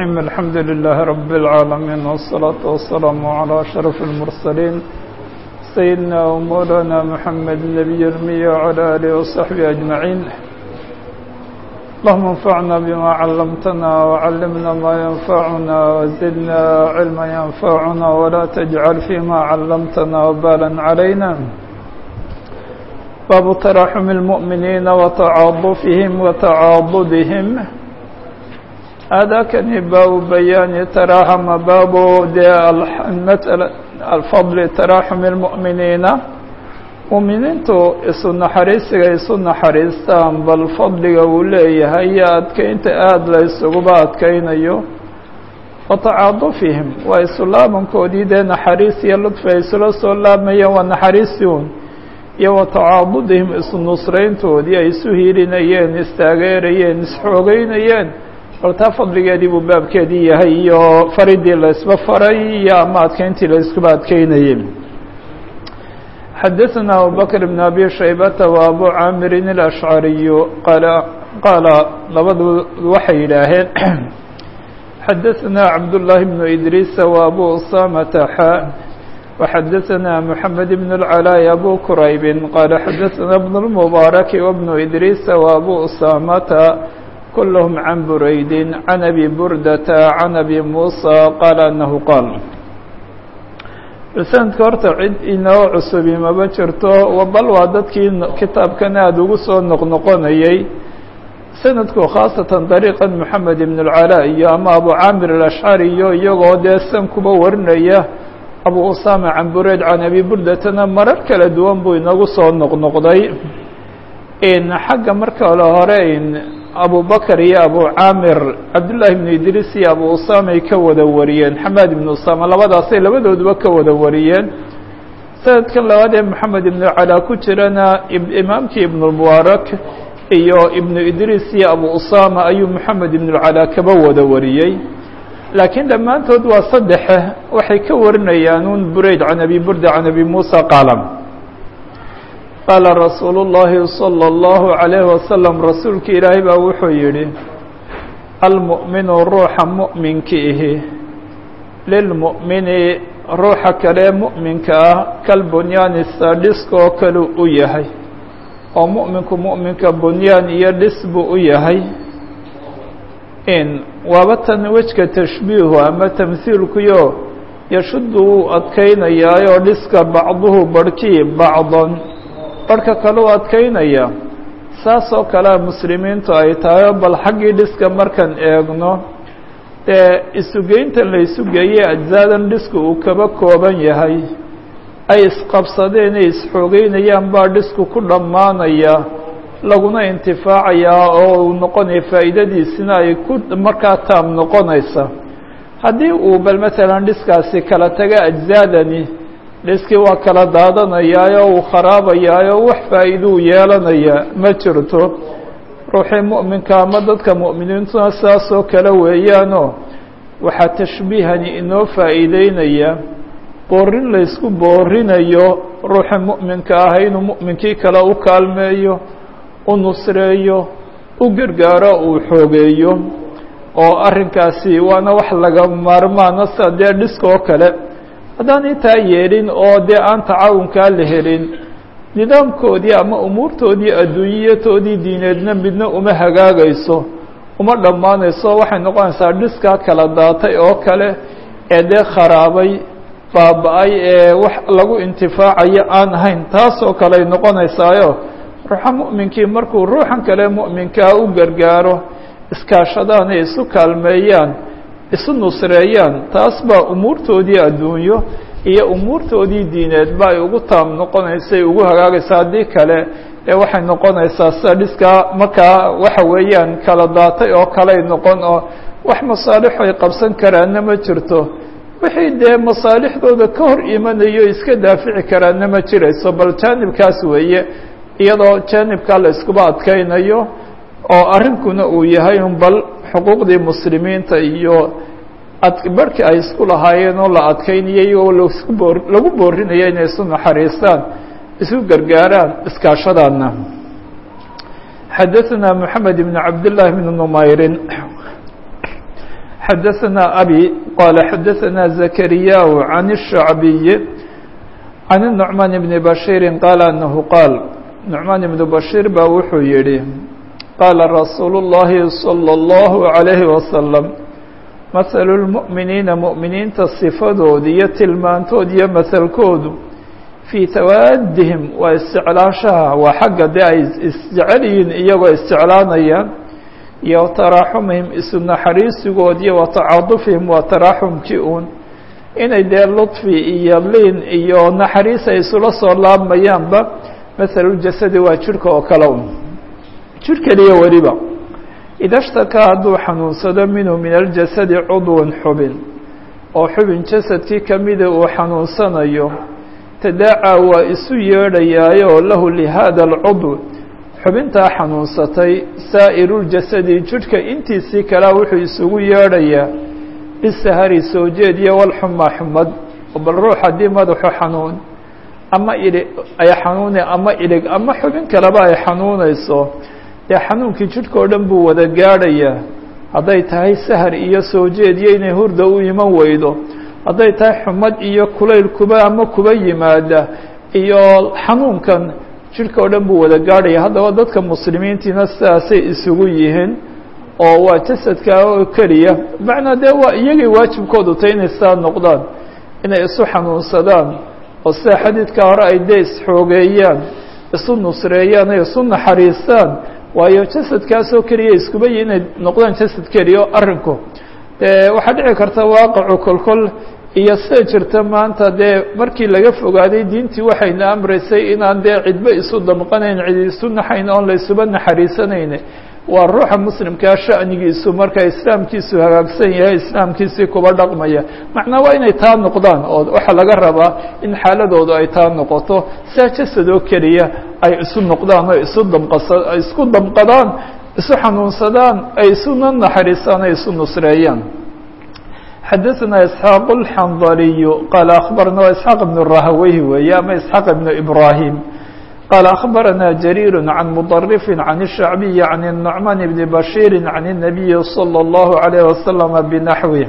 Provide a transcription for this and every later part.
الرحيم الحمد لله رب العالمين والصلاة والسلام على أشرف المرسلين سيدنا ومولانا محمد النبي المية وعلى آله وصحبه أجمعين اللهم انفعنا بما علمتنا وعلمنا ما ينفعنا وزدنا علما ينفعنا ولا تجعل فيما علمتنا وبالا علينا باب تراحم المؤمنين وتعاطفهم وتعاضدهم هذا كان باب بيان تراحم باب المسألة الفضل تراحم المؤمنين muuminiintu isu naxariisiga isu naxariistaan bal fadliga uu leeyahay iyo adkeynta aada la isuguba adkeynayo wa tacaadufihim waa isu laabankoodii dee naxariis iyo ludfi ay isula soo laamayeen waa naxariisi un iyo wa tacaadudihim isu nusrayntoodii ay isu hiilinayeen istaageerayeen isxoogeynayeen bal taa fadligeedii buu baabkeedii yahay iyo faridii la isba faray iyo ama adkeyntii la iskuba adkeynayay xdثna abu bكر بن أbي شhaybة وأbو cاmir الأشعري qال qaala labadu waxay yidhaaheen xadaثna cabdاللahi بن إdrيس وأbو أsامة xا وxadaثna محamed بن العلاء أbو كرayb qال xadaثna بن المبارك وبن إdrيس وأbو أsامة كلهم عن برayd عن أbي بردة عن أbي موسى qال أنه qاl sanadka horta cid inoo cusubi maba jirto bal waa dadkii kitaabkan aada ugu soo noqnoqonayay sanadku khaasatan dariiqan moxamed ibn اlcalaa iyo ama abu caamir alashcari iyo iyagoo dee san kuba warinaya abu usama can bureyd can abi burdatana marar kala duwan buu inagu soo noqnoqday xagga marka le hore abu bakr iyo abu caamir cabdullaahi ibnu idriis iyo abu usamay ka wada wariyeen xamaad ibnu usama labadaasay labadooduba ka wada wariyeen sanadkan labaad ee moxamed ibnu calaa ku jirana imaamkii ibnulmubaarak iyo ibnu idriis iyo abu usama ayuu moxamed ibnulcalaa kaba wada wariyey laakiin dhammaantood waa saddexe waxay ka warinayaan un burayd can abi burda can abi muusa qaala qaala rasuulu اllahi salى اllahu عalayhi wasalam rasuulka ilaahay baa wuxuu yidhi almu'minu ruuxa mu'minka ihi lilmu'mini ruuxa kale mu'minka ah kalbunyaani sadhiskoo kale u yahay oo mu'minku mu'minka bunyaan iyo dhis buu u yahay in waaba tan wejka tashbiihu ama tamhiilkuyo yashuddu wuu adkaynayaayoo dhiska bacduhu barhkii bacdan barhka kale u adkaynaya saasoo kalea muslimiintu ay tahay bal xaggii dhiska markaan eegno dee isugeyntan la isu geeyey ajzaadan dhisku uu kaba kooban yahay ay isqabsadeen ay isxoogeynayaan baa dhisku ku dhammaanaya laguna intifaacayaa oo uu noqonaya faa'iidadiisina ay ku markaa taam noqonaysa haddii uu bal masalan dhiskaasi kala taga ajzaadani dhiskii waa kala daadanayaayo uu kharaabayaayo wax faa'iiduu yeelanaya ma jirto ruuxii mu'minka ama dadka mu'miniintuna sidaasoo kale weeyaanoo waxaa tashbiihani inoo faa'iideynaya boorin laysku boorinayo ruuxii mu'minka ah inuu mu'minkii kale u kaalmeeyo u nusreeyo u gargaaro uu xoogeeyo oo arrinkaasi waana wax laga maarmaana sida dee dhiskaoo kale haddaan intaa yeelin oo dee aan tacaawunkaa la helin nidaamkoodii ama umuurtoodii adduunyatoodii diineedna midna uma hagaagayso uma dhammaanayso waxay noqonaysaa dhiskaa kala daatay oo kale ee dee kharaabay baaba-ay ee wax lagu intifaacayo aan ahayn taasoo kale ay noqonaysaayo ruuxa mu'minkii markuu ruuxan kale mu'minkaa u gargaaro iskaashadaan ay isu kaalmeeyaan isu nusreeyaan taas baa umuurtoodii adduunyo iyo umuurtoodii diineed ba ay ugu taam noqonaysa ay ugu hagaagaysa haddii kale ee waxay noqonaysaa sida dhiskaa markaa waxa weeyaan kala daatay oo kaley noqon oo wax masaalixu ay qabsan karaanna ma jirto wixii dee masaalixdooda ka hor imanayo iska daafici karaanna ma jirayso bal jaanibkaas weeye iyadoo jaanibkaa la iskuba adkaynayo oo arrinkuna uu yahay un bal xuquuqdii muslimiinta iyo barhkii ay isku lahaayeen oo la adkaynayay oo lasku boor lagu boorinaya inay isu naxariistaan isu gargaaraan iskaashadaana xadaثna mحamed بn cabd للahi بn نmayri xadaثna abي qala xadaثna زakriyاء عan الشhacbiي عan النعman بn bashيiri qaala anahu qaal نucmaan ibnu bashiir baa wuxuu yidhi qaala rasuulu الlahi salى الlahu عalayhi wasalam mahalu lmu'miniina mu'miniinta sifadood iyo tilmaantood iyo mahalkoodu fii tawaadihim waa isjeclaashaha waa xagga dee ay isjecel yihiin iyagoo isjeclaanayaan iyo taraaxumihim isu naxariisigood iyo wa tacaadufihim waa taraaxumkii uun inay dee ludfi iyo liin iyo naxariis ay isula soo laabmayaanba mahaluljasadi waa jidhka oo kale un jidh keliya weliba ida shtakaa hadduu xanuunsado minhu min aljasadi cudwan xubin oo xubin jasadkii kamida uu xanuunsanayo tadaacaa waa isu yeedhayaayoo lahu lihada alcudw xubintaa xanuunsatay saa'iruljasadi jidhka intiisii kalea wuxuu isugu yeedhayaa bisahari soo jeed iyo walxuma xumad bal ruux haddii madaxu xanuun ama idhi ay xanuune ama idhig ama xubin kaleba ay xanuunayso dee xanuunkii jidhka oo dhan buu wada gaadhayaa hadday tahay sahar iyo soo jeed iyo inay hurda u iman weydo hadday tahay xumad iyo kulayl kuba ama kuba yimaada iyo xanuunkan jidhka oo dhan buu wada gaadhaya haddaba dadka muslimiintiina sidaasay isugu yihiin oo waa jasadka oo keliya macnaa dee waa iyagay waajibkoodu tay inay sidaa noqdaan inay isu xanuunsadaan oo sida xadiidka hore ay dee isxoogeeyaan isu nusreeyaan ay isu naxariistaan waayo jasadkaasoo keliya iskuba yihi inay noqdaan jasad keliya o arrinku dee waxaa dhici karta waaqacu kolkol iyo sida jirta maanta dee markii laga fogaaday diintii waxayna amraysay inaan dee cidba isu damqanayn cid isu naxayn oon la isuba naxariisanayn waa ruuxa muslimkaa sha'nigiisu marka islaamkiisu hagaagsan yahay islaamkiisii kuba dhaqmaya macnaa waa inay taa noqdaan oo waxaa laga rabaa in xaaladoodu ay taa noqoto saa jasad oo keliya ay isu noqdaan oo isu damqasa ay isku damqadaan isu xanuunsadaan ay isuna naxariisaan ay isu nusreeyaan xadaثna isxaaq اlxandaliy qaala akhbarna isxaaq ibn rahaweyh weeye ama isxaaq ibn ibrahim قال أخبرنا جرير عن مطرف عن الشعبي عن النعمان بن بشير عن النبي صلى الله عليه وسلم بنحوه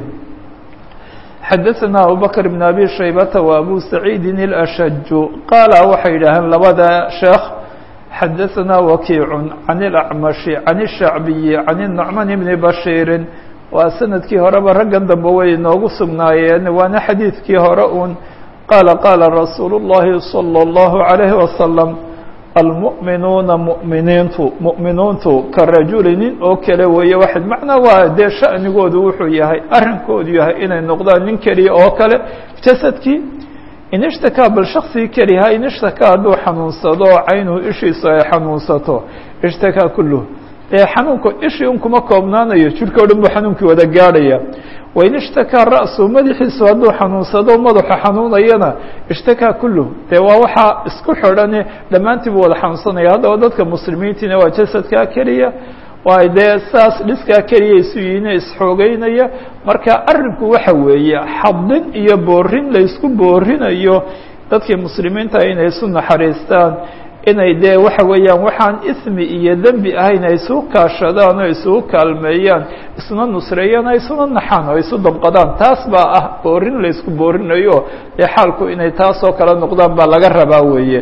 حدثنا أبو بكر بن أبي شيبة وأبو سعيد الأشج قال waxay dhaheen labada شheekh حدثنا وكيع عن الأعمش عن الشعبي عن النعمان بن بشير waa sanadkii horeba raggan dambe way inoogu sugnaayeen waana xadiidkii hore un qaala qaala rasuulu الlahi صلى الله عليه وسلم almu'minuuna mu'miniintu mu'miniintu ka rajuli nin oo kale weeye waxayd macnaa waa dee sha'nigoodu wuxuu yahay arrinkoodu yahay inay noqdaan nin keliya oo kale jasadkii in ishtakaa bal shaksigii keliha in ishtakaa hadduu xanuunsado oo caynuhu ishiisu ay xanuunsato ishtakaa kulluh dee xanuunku ishii un kuma koobnaanayo jidhka o dhan buu xanuunkii wada gaadhaya wain ishtakaa ra'su madaxiisu hadduu xanuunsado madaxu xanuunayana ishtakaa kulluh dee waa waxaa isku xidhane dhammaantii buu wada xanuunsanaya haddaba dadka muslimiintiina waa jasadkaa keliya waa dee saas dhiskaa keliya isu yihiine isxoogeynaya marka arrinku waxa weeye xadin iyo boorin laysku boorinayo dadkii muslimiinta inay isu naxariistaan inay dee waxa weeyaan waxaan ismi iyo dembi ahayn ay isugu kaashadaan oo isugu kaalmeeyaan isuna nusreeyaan ay isuna naxaan oo isu dabqadaan taas baa ah boorin laysku boorinayo dee xaalku inay taas oo kale noqdaan baa laga rabaa weeye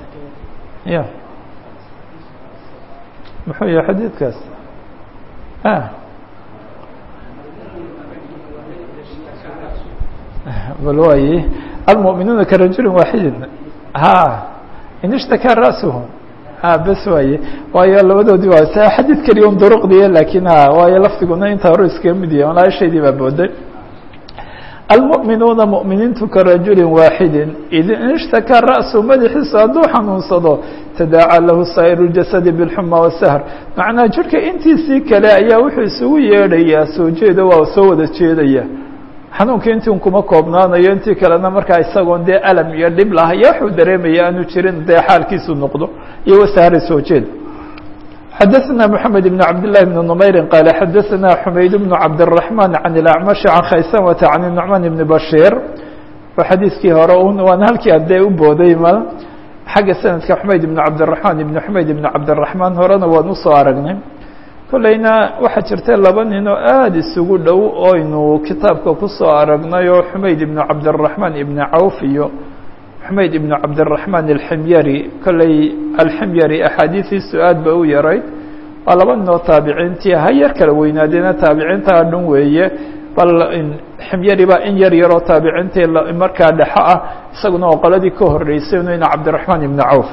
ya muxuu yahay xadiidkaas bal waaye almu'minuuna karajulin waaxidin ha in ishtakaa ra'suhu a bes waaye waayo labadoodii waa s xadiid keliya un duruqdiya lakin a waayo lafdiguna intaa hore iskaga mid yahay walaashaydii baa booday almu'minuuna mu'miniintu ka rajulin waaxidin id in ishtakaa ra'su madaxiisu hadduu xanuunsado tadaaca lahu saa'iru ljasadi bilxuma wasahr macnaa jirhka intiisii kale ayaa wuxuu isugu yeedhayaa soo jeeda waa soo wada jeedaya xanuunkii intii un kuma koobnaanayo intii kalena markaa isagoon dee alam iyo dhib lahaya waxuu dareemaya aanu jirin dee xaalkiisu noqdo iyo wasahri soo jeed xadaثna mحamed بn cabd لlahi بn نmayri qaala xadaثna xumayd bn cabdالرaحman can اlأcmaشh can khaysamata can النucman bn bashir oo xadiiskii hore un waana halkii adee u booday ma xagga sanadka xumayd ibn cabdالرaحman ibn xumayd ibn cabdالرaحman horena waan usoo aragnay kollayna waxaa jirta laba nin oo aada isugu dhow oynu kitaabka kusoo aragnay oo xumayd ibnu cabdiraxmaan ibni cawf iyo xumayd ibnu cabdiraxmaan alximyari kollay alximyari axaadiidiisu aad ba u yarayd waa laba nin oo taabiciintii ha yar kala weynaadeena taabiciintaa dhan weeye bal ximyari baa in yar yaroo taabiciintii markaa dhexo ah isaguna oo qoladii ka horreysay inu ina cabdiraxmaan ibni cawf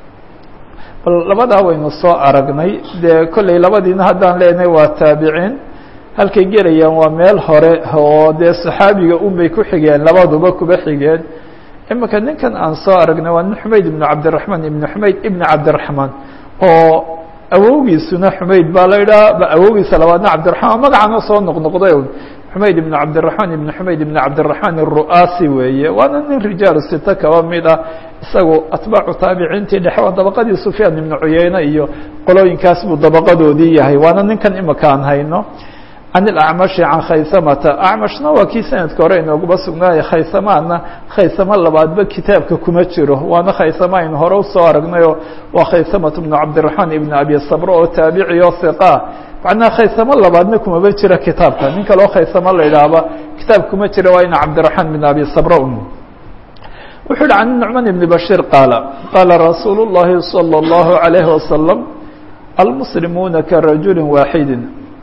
bal labadaa waynu soo aragnay dee kollay labadiina haddaan leenahay waa taabiciin halkay gelayaan waa meel hore oo dee saxaabiga unbay ku xigeen labaduba kuba xigeen imika ninkan aan soo aragnay waa nin xumayd ibnu cabdiraxmaan ibnu xumayd ibni cabdiraxmaan oo awowgiisuna xumayd baa la idhaha awowgiisa labaadna cabdiraxmaan magacana soo noqnoqday un xumayd ibnu cabdiraxmaan ibnu xumayd ibni cabdiraxmaan aru'aasi weeye waana nin rijaalu sita kaba mid ah isagu atbaacu taabiciintii dhexe waa dabaqadii sufyaan ibnu cuyeyne iyo qolooyinkaas buu dabaqadoodii yahay waana ninkan imika aan hayno can ilacmashi can khaysamata acmashna waa kii sanadka hore inooguba sugnaaya khaysamaana khaysamo labaadba kitaabka kuma jiro waana khaysama aynu hore usoo aragnayoo waa khaysamat bnu cabdiraxmaan ibn abi sabro oo taabici oo hiqa macnaha khaysamo labaadna kumaba jira kitaabka nin kaleo khaysamo la idhaahba kitaab kuma jira waa ina cabdiraxmaan ibn abi sabro un wuxuu yihi can nucmaan ibni bashiir qaala qaala rasuulu llahi salى اllahu عalayhi wasalam almuslimuuna karajuli waaxidi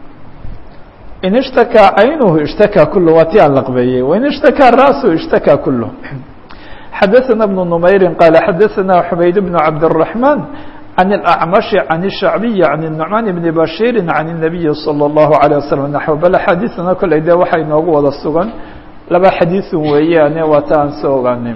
in ishtakaa caynuhu ishtakaa kulu waa ti aan laqbeeyey wain ishtakaa ra'su ishtakaa kulu xadaثana bnu numayri qaala xadaثana xumayd bnu cabdالرaحmaan can الأcmaشhi can الshacbiyi can الnucmaan bni bashiiri can الnabiyi salى الlahu عalيه waslم naxو bal axaadiثana koley de waxaa inoogu wada sugan laba xadiiثun weeyaane waa ta aan soo ogaanin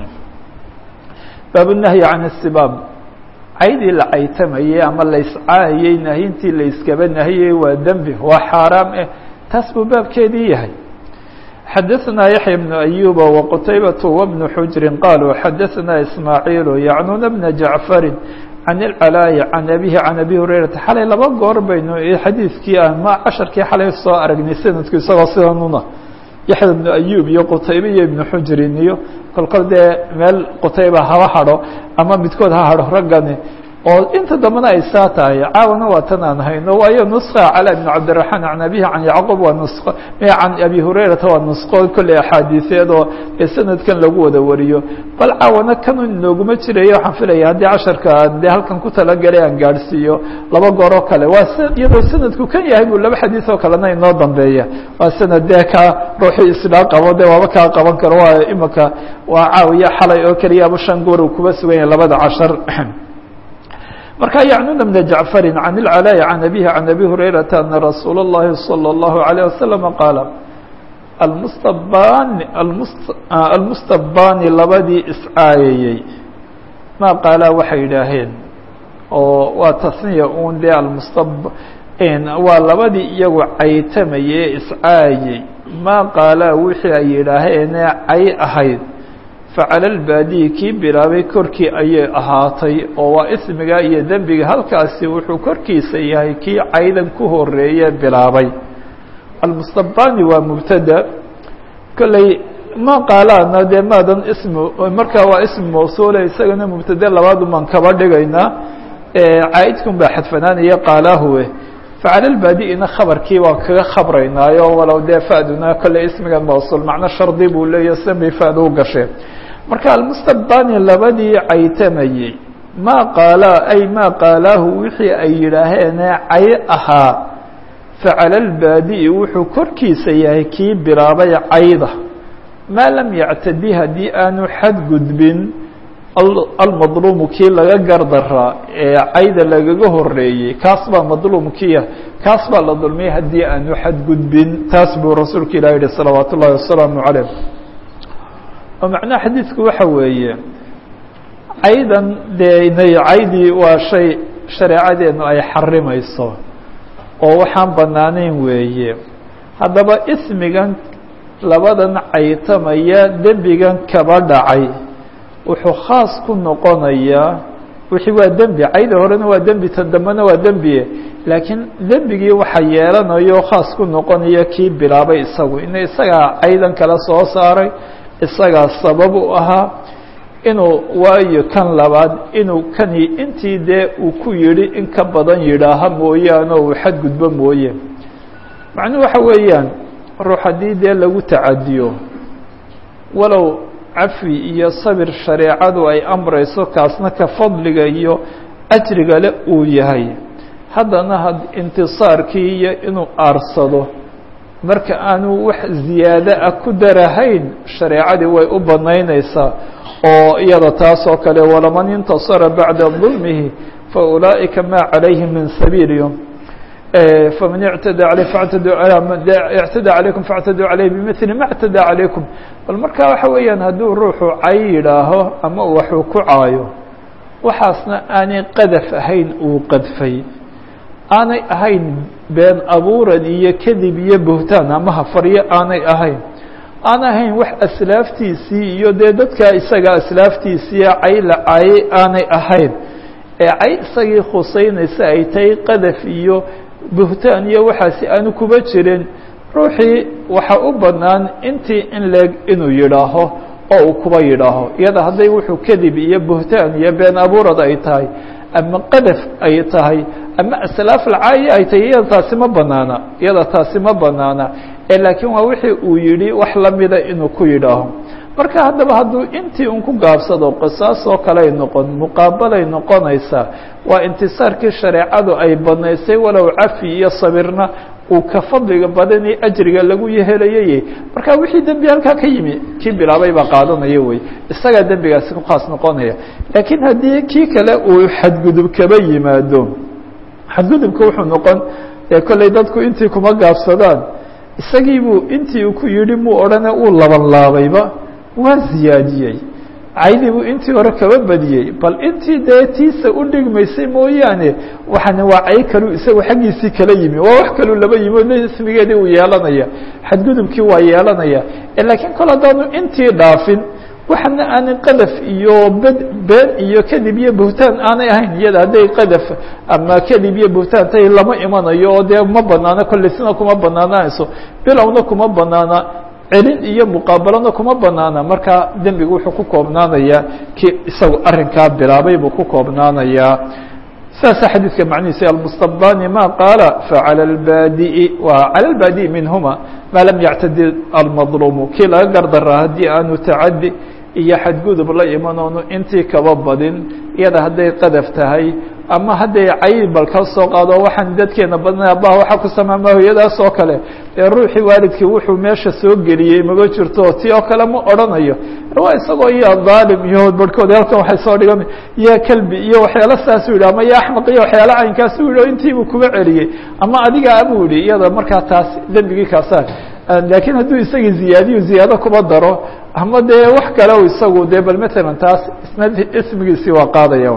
baab الnahyi can الsibaab caydii la caytamayey ama la iscaayey nahyintii la iskaba nahiyey waa dembi waa xaaraam eh taas buu baabkeedii yahay xadaثna yaحya بن أyuba وqtaybaة وبن xujri qaluu xadaثna ismaaعiil yacnuna bna jaعfari can اlcalaayi can abihi can abi hurayrata xalay laba goor baynu xadiidkii ama casharkii xalay soo aragnay sanadku isagoo sidanuna yaxya bnu ayub iyo qutaybe iyo ibnu xujrin iyo kolkol dee meel qutayba haba hadho ama midkood ha hadho raggani oo inta dambena ay saa tahay caawana waa tan aan hayno waayo nuska cala ibn cabdiraxmaan can abihi can yacquub waa nusqo can abi hurayrata waa nusqo kolley axaadiiseed oo ee sanadkan lagu wada wariyo bal caawana kan inooguma jirayo waxaan filaya haddii casharka dee halkan ku talagalay aan gaadhsiiyo laba gooroo kale waa iyadoo sanadku kan yahay buu laba xadiis oo kalena inoo dambeeya waa sanad dee ka ruuxii isdhaa qabo dee waaba kaa qaban karo waa imika waa caawiya xalay oo keliya aba shan goor uu kuba sugan yahay labada cashar marka yacnuna bna jacfari can ilcalaayi can abihi can abi hurayrata ana rasuula اllahi salى اllahu عalيه wasalam qaala almustabani almustabani labadii iscaayayey maa qaalaa waxay yidhaaheen oo waa tasniya un dee almustab waa labadii iyagu caytamayee iscaayey maa qaalaa wixii ay yidhaaheenee cay ahayd facala lbaadiyi kii bilaabay korkii ayay ahaatay oo waa ismiga iyo dembiga halkaasi wuxuu korkiisa yahay kii caydan ku horeeye bilaabay almustabani waa mubtada kolley ma qaalaana dee maadan ismi markaa waa ismi mawsuula isagana mubtade labaadu maan kaba dhigaynaa caa'idkun baa xadfanaanaya qaalaahuwe facala lbaadi-ina khabarkii waan kaga khabraynaayo walow dee faduna kolley ismigan mawsuul macno shardi buu leeya sanbay fad u gasheen marka almustabani labadii caytamayey maa qaalaa ay maa qaalaahu wixii ay yidhaaheene cay ahaa facala lbaadi-i wuxuu korkiisa yahay kii bilaabay cayda maa lam yactadi haddii aanu xadgudbin almadluumu kii laga gardaraa ee cayda lagaga horeeyey kaas baa madluumkiya kaas baa la dulmiyay haddii aanu xadgudbin taas buu rasuulka ilah yihi salawaat ullahi wasalaamu calayh oo macnaha xadiidku waxa weeye caydan dee inay caydii waa shay shareecadeenu ay xarimayso oo waxaan banaanayn weeye haddaba ismigan labadan caytamaya dembigan kaba dhacay wuxuu khaas ku noqonayaa wixii waa dembi cayda horena waa dembi tan dambena waa dembie laakiin dembigii waxa yeelanayo khaas ku noqonaya kii bilaabay isagu ina isagaa caydan kala soo saaray isagaa sabab u ahaa inuu waayo kan labaad inuu kani intii dee uu ku yidhi in ka badan yidhaaha mooyaane uu xadgudbo mooye macnuhu waxa weeyaan ruux haddii dee lagu tacadiyo walow cafi iyo sabir shareecadu ay amrayso kaasna ka fadliga iyo ajriga le uu yahay haddana had intisaarkii iyo inuu aarsado marka aanu wax ziyaado ah ku darahayn shareecadii way u banaynaysaa oo iyada taas oo kale walaman intasara bacda dulmihi faulaa'ika ma calayhim min sabiil faman اctadى alيه fاctaduu اctadى عalaykum faاctaduu عalayh bimثli ma اctadى عalaykum bal marka waxa weeyaan hadduu ruuxu cay yidhaaho ama waxuu ku caayo waxaasna aanay qadaf ahayn uu qadfay aanay ahayn been abuuran iyo kadib iyo buhtaan ama hafaryo aanay ahayn aan ahayn wax aslaaftiisii iyo dee dadka isaga aslaaftiisiiya cay la caayay aanay ahayn ee cay isagii khuseynaysa ay tahay qadaf iyo buhtaan iyo waxaasi aanu kuba jirin ruuxii waxa u bannaan intii in leeg inuu yidhaaho oo uu kuba yidhaaho iyada hadday wuxuu kadib iyo buhtaan iyo been abuurad ay tahay ama qadaf ay tahay ama aslaaf lcaayi ay tahay iyada taasi ma banaana iyada taasi ma banaana ee laakiin waa wixii uu yidhi wax lamida inuu ku yidhaaho marka haddaba hadduu intii un ku gaabsado qisaas oo kaley noqon muqaabalay noqonaysaa waa intisaarkii shareecadu ay banaysay walow cafi iyo sabirna uu ka fadliga badan iyo ajriga lagu yehelayay marka wixii dembi halkaa ka yimi kii bilaabay baa qaadanaya wey isagaa dembigaasi ku khaas noqonaya laakiin haddii kii kale uu xadgudub kaba yimaado xadgudubka wuxuu noqon ee kolley dadku intii kuma gaabsadaan isagiibuu intii uu ku yidhi muu odhane uu laban laabayba waa ziyaadiyey caydiibuu intii hore kaba badiyey bal intii dee tiisa u dhigmaysay mooyaane waxaana waa cay kalu isagu xaggiisii kala yimi waa wax kaluu laba yimi o ismigeedii uu yeelanaya xadgudubkii waa yeelanaya laakiin kol haddaanu intii dhaafin waxana aanay qadaf iyo bed been iyo kadib iyo buhtaan aanay ahayn iyada hadday qadaf ama kadib iyo buhtaan tay lama imanayo oo dee ma banaano kollesina kuma banaanayso bilowna kuma banaana celin iyo muqaabalana kuma banaana marka dembigu wuxuu ku koobnaanayaa kii isagu arrinkaa bilaabay buu ku koobnaanayaa saasa xadiidka macnihiisa almustabani ma qaala facalى اlbaadi'i wa calى اlbaadi'i minhuma maa lam yactadi almadlumu kii laga gardaraa haddii aanu tacadi iyo xadgudub la iman oonu intii kaba badin iyada hadday qadaf tahay ama hadday cayb bal ka soo qaado waxaan dadkeena badnay abaha waxaa ku samaama hooyadaas oo kale ee ruuxii waalidkii wuxuu meesha soo geliyey maba jirto ti oo kale ma odhanayo waa isagoo iyo dhaalim iyo barhkood halkan waxay soo dhigan ya kelbi iyo waxyaalo saasuu yidhi ama ya axmaq iyo waxyaalo caynkaasu yidhi o intiibuu kuba celiyey ama adiga abuu yihi iyada markaa taas dembigii kaasa laakiin hadduu isagii ziyaadiyo ziyaado kuba daro ama dee wax kale isagu dee bal matalan taas isna ismigiisii waa qaadaya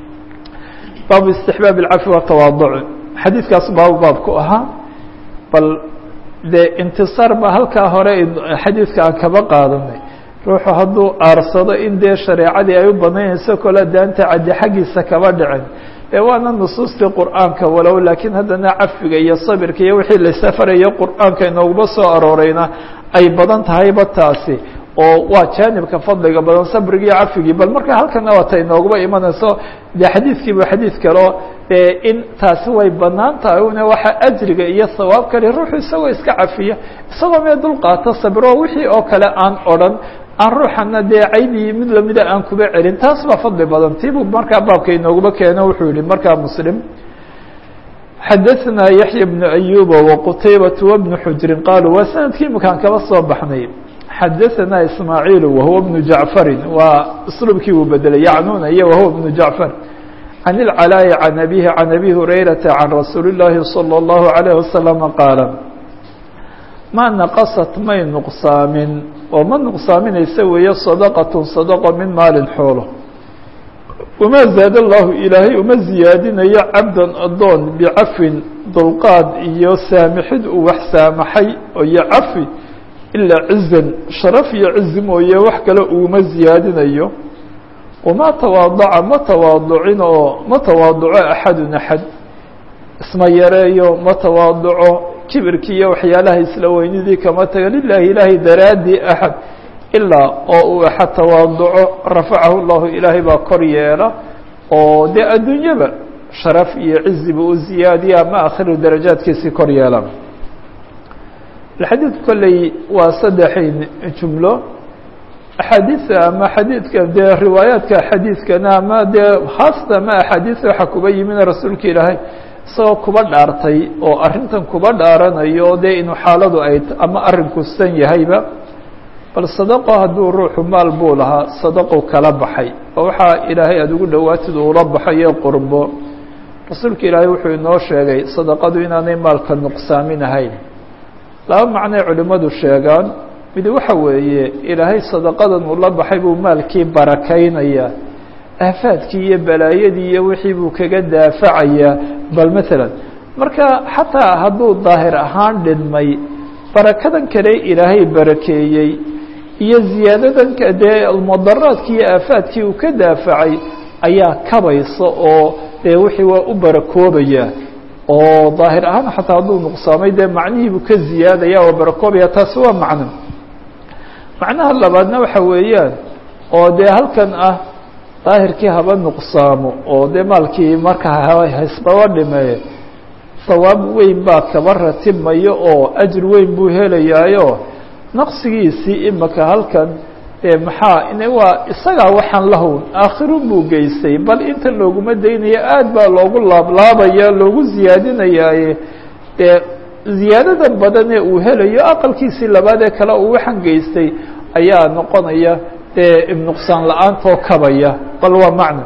baabu istixbaab اlcafi watawaaduc xadiidkaas baabu baabku ahaa bal dee intisaar ba halkaa hore xadiidka aan kaba qaadanay ruuxu hadduu aarsado in dee shareecadii ay u banaynayso kole daanta caddi xaggiisa kaba dhicin ee waana nusuustii qur'aanka walow laakiin haddana cafiga iyo sabirka iyo wixii laysafarayo qur'aanka inooguma soo arooreyna ay badan tahayba taasi oo waa jaanibka fadliga badan sabrigii iyo cafigii bal marka halkana waata inooguma imanayso dee xadiidkiiba xadiid kaleo in taasi way banaan tahay una waxa ajriga iyo sawaab kale ruuxu isagoo iska cafiya isagoo mee dulqaato sabiro wixii oo kale aan odhan aan ruuxana dee caydii mid lamida aan kuba celin taas baa fadli badan tiibuu markaa baabka inooguma keeno wuxuu yihi markaa muslim xadaثna yaحya بن أyuba وqtaybaة وبن xujrin qaaluu waa sanadkii imakaan kaba soo baxnay xadaثna ismaaعiil wahuwa بن jaعfari waa slubkii uu bedelay yacnuna iyo wahuwa بن jaعfar عن العلاء عن أبيه عن أبي هريرة عن رsuuل اللhi صلى الله عليه وسلم قاaل mا نqصت may نqsaamin oo ma نqsaaminaysa weeye صدقة صدقة min maalin xoolo وma زاad الlahu ilaahay uma ziyaadinayo cabdا adoon bcafin dulqaad iyo saamixid uu wax saamaxay iyo cafi ilaa cizan sharaf iyo cizi mooye wax kale uguma ziyaadinayo وma تواaضca ma tawaaducin oo ma tawaaduco axadun axad isma yareeyo ma tawaaduco kibirkii iyo waxyaalaha isla weynidii kama taga lilahi ilaahay daraadii axad ilaa oo uu axa tawaaduco rafacahu llahu ilaahay baa kor yeela oo dee adduunyaba sharaf iyo ciziba u ziyaadiya ama akhiru darajaadkiisii kor yeela xadiidku kolley waa saddexay jumlo axaadiida ama xadiidka dee riwaayaadka xadiidkana ama dee haasata ama axaadiida waxaa kuba yimid rasuulka ilaahay isagoo kuba dhaartay oo arrintan kuba dhaaranayo dee inuu xaaladu ay ama arrinku san yahayba bal sadaqo hadduu ruuxu maal buu lahaa sadaqu kala baxay oo waxaa ilaahay aada ugu dhowaatid uula baxayo qurbo rasuulka ilaahay wuxuu inoo sheegay sadaqadu inaanay maalka nuqsaamin ahayn laba macnoy culimmadu sheegaan mid waxa weeye ilaahay sadaqadan uu la baxay buu maalkii barakaynayaa aafaadkii iyo balaayadii iyo wixii buu kaga daafacayaa bal maalan marka xataa hadduu daahir ahaan dhidmay barakadan kale ilaahay barakeeyey iyo ziyaadadan dee mudaraadkii iyo aafaadkii uu ka daafacay ayaa kabaysa oo dee wixii waa u barakoobaya oo daahir ahaan xataa hadduu nuqsaamay dee macnihiibuu ka ziyaadaya oo barakoobaya taasi waa macno macnaha labaadna waxa weeyaan oo dee halkan ah daahirkii haba nuqsaamo oo dee maalkii marka haysbaba dhimeeye sawaab weyn baa kaba ratibmayo oo ajir weyn buu helayaayo naqsigiisii imaka halkan dee maxaa in waa isagaa waxaan lahown aakhirun buu geystay bal inta looguma daynayo aad baa loogu laablaabaya loogu ziyaadinayaaye dee ziyaadada badan ee uu helayo aqalkiisii labaad ee kale uu waxaan geystay ayaa noqonaya dee nuqsaan la-aantoo kabaya bal waa macno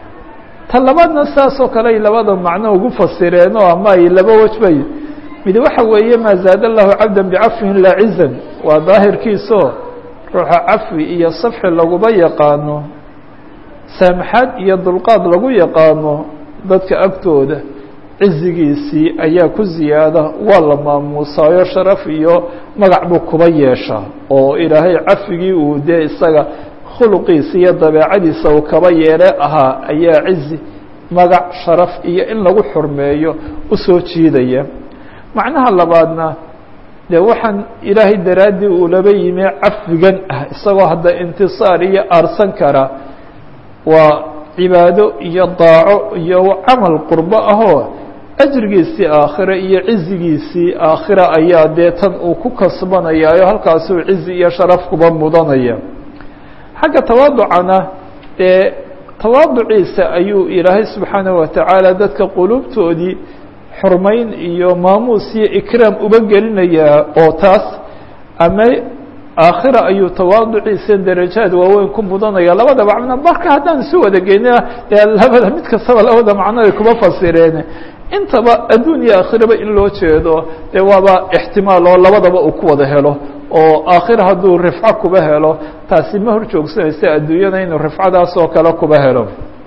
ta labaadna saasoo kale ay labada macno ugu fasireen oo ama ay laba wejbay mid waxa weeye maa zaada allahu cabda bicafwin laa cizan waa daahirkiisoo ruuxa cafwi iyo safxi laguba yaqaano saamaxaad iyo dulqaad lagu yaqaano dadka agtooda cizigiisii ayaa ku ziyaada waa la maamuusaayo sharaf iyo magac buu kuba yeeshaa oo ilaahay cafigii uu dee isaga khuluqiisa iyo dabeecadiisa uu kaba yeele ahaa ayaa cizi magac sharaf iyo in lagu xurmeeyo usoo jiidaya macnaha labaadna dee waxaan ilaahay daraaddii uu laba yimi cafigan ah isagoo hadda intisaar iyo aarsan kara waa cibaado iyo daaco iyo camal qurbo ahoo ajrigiisii aakhire iyo cizigiisii aakhira ayaa dee tan uu ku kasbanayaayo halkaasuu cizi iyo sharaf kuba mudanaya xagga tawaaducana dee tawaaduciisa ayuu ilaahay subxaanaه watacaala dadka qulubtoodii xurmayn iyo maamuus iyo ikraam uba gelinayaa oo taas ama aakhira ayuu tawaaduciisa darajaad waaweyn ku mudanaya labada macno marka haddaan isu wada geyna dee labada mid kastaba labada macno ay kuma fasireen intaba adduun iyo aakhiraba in loo jeedo dee waaba ixtimaal oo labadaba uu ku wada helo oo aakhira hadduu rifco kuba helo taasi ma hor joogsanaysa adduunyada inuu rifcadaas oo kale kuba helo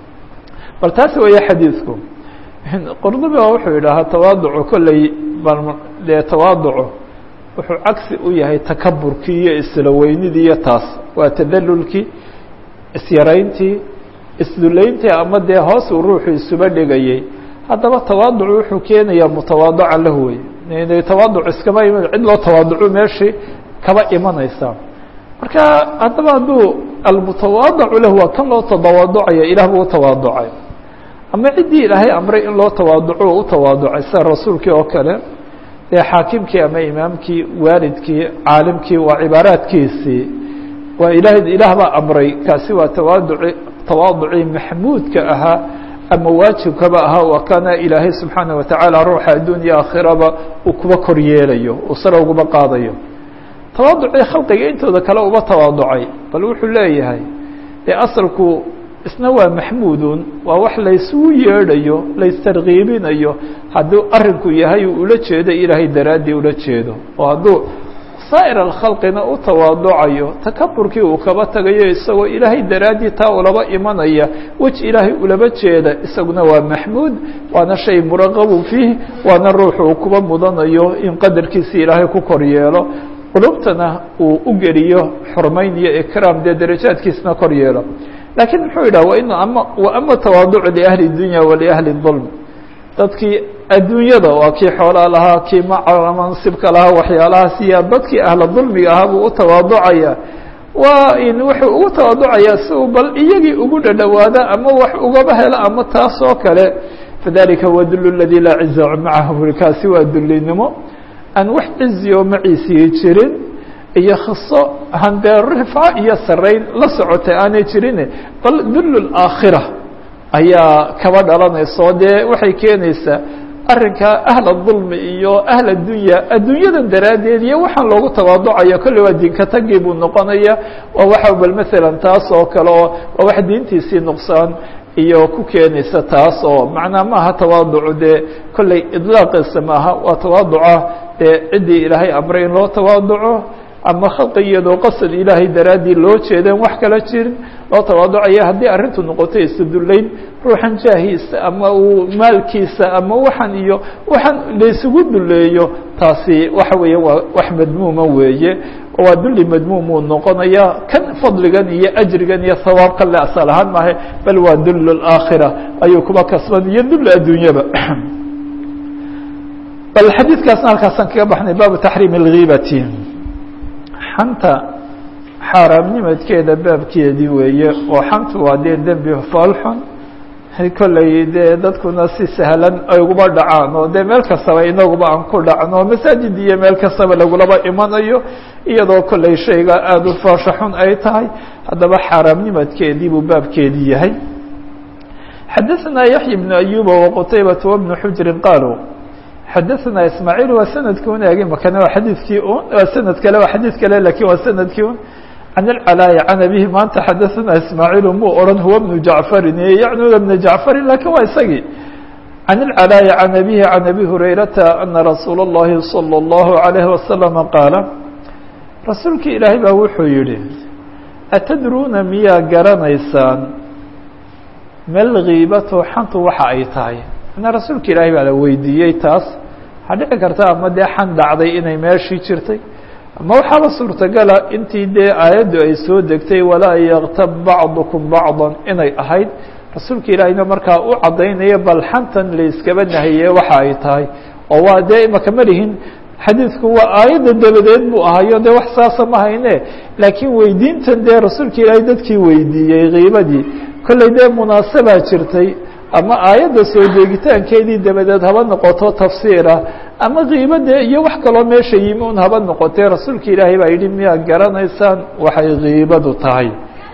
bal taasi weeye xadiidku qurdubi ba wuxuu yidhaahaa tawaaducu kolley bal dee tawaaducu wuxuu cagsi u yahay takaburkii iyo isla weynidii iyo taas waa tadalulkii isyarayntii isdulayntii ama dee hoos uu ruuxu isuba dhigayay haddaba tawaaducu wuxuu keenayaa mutawaadacan lahu wey tawaaduc iskama iman cid loo tawaaducu meeshii kaba imanaysa marka haddaba hadduu almutawaadacu lahu waa kan loo tawaaducaya ilah buu utawaaducay ama ciddii ilaahay amray in loo tawaaduco u tawaaducay sida rasuulkii oo kale dee xaakimkii ama imaamkii waalidkii caalimkii waa cibaaraadkiisii waa ilaah ilaah baa amray kaasi waa tawaaduci tawaaducii maxmuudka ahaa ama waajibkaba ahaa waa kana ilaahay subxaanaه watacaala ruuxa addunya aakhiraba uu kuba kor yeelayo uu sare ugaba qaadayo tawaaducii khalqiga intooda kale uba tawaaducay bal wuxuu leeyahay dee asalku isna waa maxmuudun waa wax laysugu yeedhayo laystarkiibinayo hadduu arinku yahay uu ula jeedo ilaahay daraaddii ula jeedo oo hadduu saa'ir alkhalqina u tawaaducayo takaburkii uu kaba tagayo isagoo ilaahay daraaddii taa ulaba imanaya wej ilaahay ulaba jeeda isaguna waa maxmuud waana shay muraqabu fiih waana ruuxu uu kuba mudanayo in qadarkiisi ilaahay ku kor yeelo qulubtana uu u geliyo xurmayn iyo ikraam dee darajaadkiisna kor yeelo lakiin muxuu yidhah wain ama waama tawaaducu liahli dunya waliahli dulm dadkii adduunyada waa kii xoolaa lahaa kii mansibka lahaa waxyaalahaas iyo dadkii ahla dulmiga ahaa buu u tawaaducaya waa in wuxuu ugu tawaducayaa si uu bal iyagii ugu dhadhowaada ama wax ugaba helo ama taas oo kale fadalika huwa dul اladي laa ciza macahu buri kaasi waa dulinimo aan wax cizi oo maciisii jirin iyo khiso handee rifco iyo sarayn la socotay aanay jirin bal dul aakhira ayaa kaba dhalanayso dee waxay keenaysaa arrinka ahla dulmi iyo ahla dunya addunyadan daraaddeed iyo waxaan loogu tawaaducayo kolley waa diinka tagii buu noqonaya waa waxa bal masalan taas oo kale oo waa wax diintiisii nuqsaan iyo ku keenaysa taas oo macnaa maaha tawaaducu dee kolley idlaaqiisa maaha waa tawaaduca dee ciddii ilaahay amray in loo tawaaduco ama khalqi iyadoo qasad ilaahay daraaddii loo jeedeen wax kala jirin loo tawaaducaya haddii arrintu noqoto isdullayn ruuxan jaahiisa ama uu maalkiisa ama waxan iyo waxaan laysugu duleeyo taasi waxa weeye waa wax madmuuma weeye waa dulli madmuum uu noqonaya kan fadligan iyo ajrigan iyo hawaabkan le asal ahaan maahe bal waa dull aakhira ayuu kuba kasban iyo dull adduunyaba bal xadiidkaasna halkaasaan kaga baxnay baabu taxriim اlgiibati xanta xaaraamnimadkeeda baabkeedii weeye oo xantu waa dee dembi foolxun kolley dee dadkuna si sahlan ay uguba dhacaan oo dee meel kastaba inaguba aan ku dhacno masaajid iyo meel kastaba lagulaba imanayo iyadoo kolley shayga aada u foosho xun ay tahay haddaba xaaraamnimadkeedii buu baabkeedii yahay xadaثna yaحya بن أyuba وqtaybaة وبن xujri qaaluu xadaثna ismaaعiil waa sanadkii un eegi makana waa xadiidkii un waa sanad kale waa xadiid kale lakin waa sanadkii un can اlcalاayi can abihi maanta xadaثna ismaaعiil muu oran huwa بnu jacfarin yacnuna بna jacfarin lakin waa isagii can اlcalاayi can abihi can abi hurayrata ana rasuula الlahi salى الlahu عalayه wasalama qaala rasuulki ilaahay baa wuxuu yihi atadruuna miyaa garanaysaan mel kiibato xantu waxa ay tahay manaa rasuulka ilaahay baa la weydiiyey taas waxaa dhici karta ama dee xan dhacday inay meeshii jirtay ama waxaaba suurtagala intii dee aayaddu ay soo degtay walaa yaktab bacdukum bacda inay ahayd rasuulka ilaahayna markaa u caddaynaya bal xantan layskaba nahiye waxa ay tahay oo waa dee imaka malihin xadiidku waa aayadda dabadeed buu ahayo dee wax saasa ma hayne laakiin weydiintan dee rasuulka ilaahay dadkii weydiiyey kiibadii kolley dee munaasabaa jirtay ama aayadda soo deegitaankeedii dabadeed haba noqoto tafsiirah ama kiibade iyo wax kaloo meesha yimi un haba noqotee rasuulka ilaahay baa yidhi miyaa garanaysaan waxay kiibadu tahay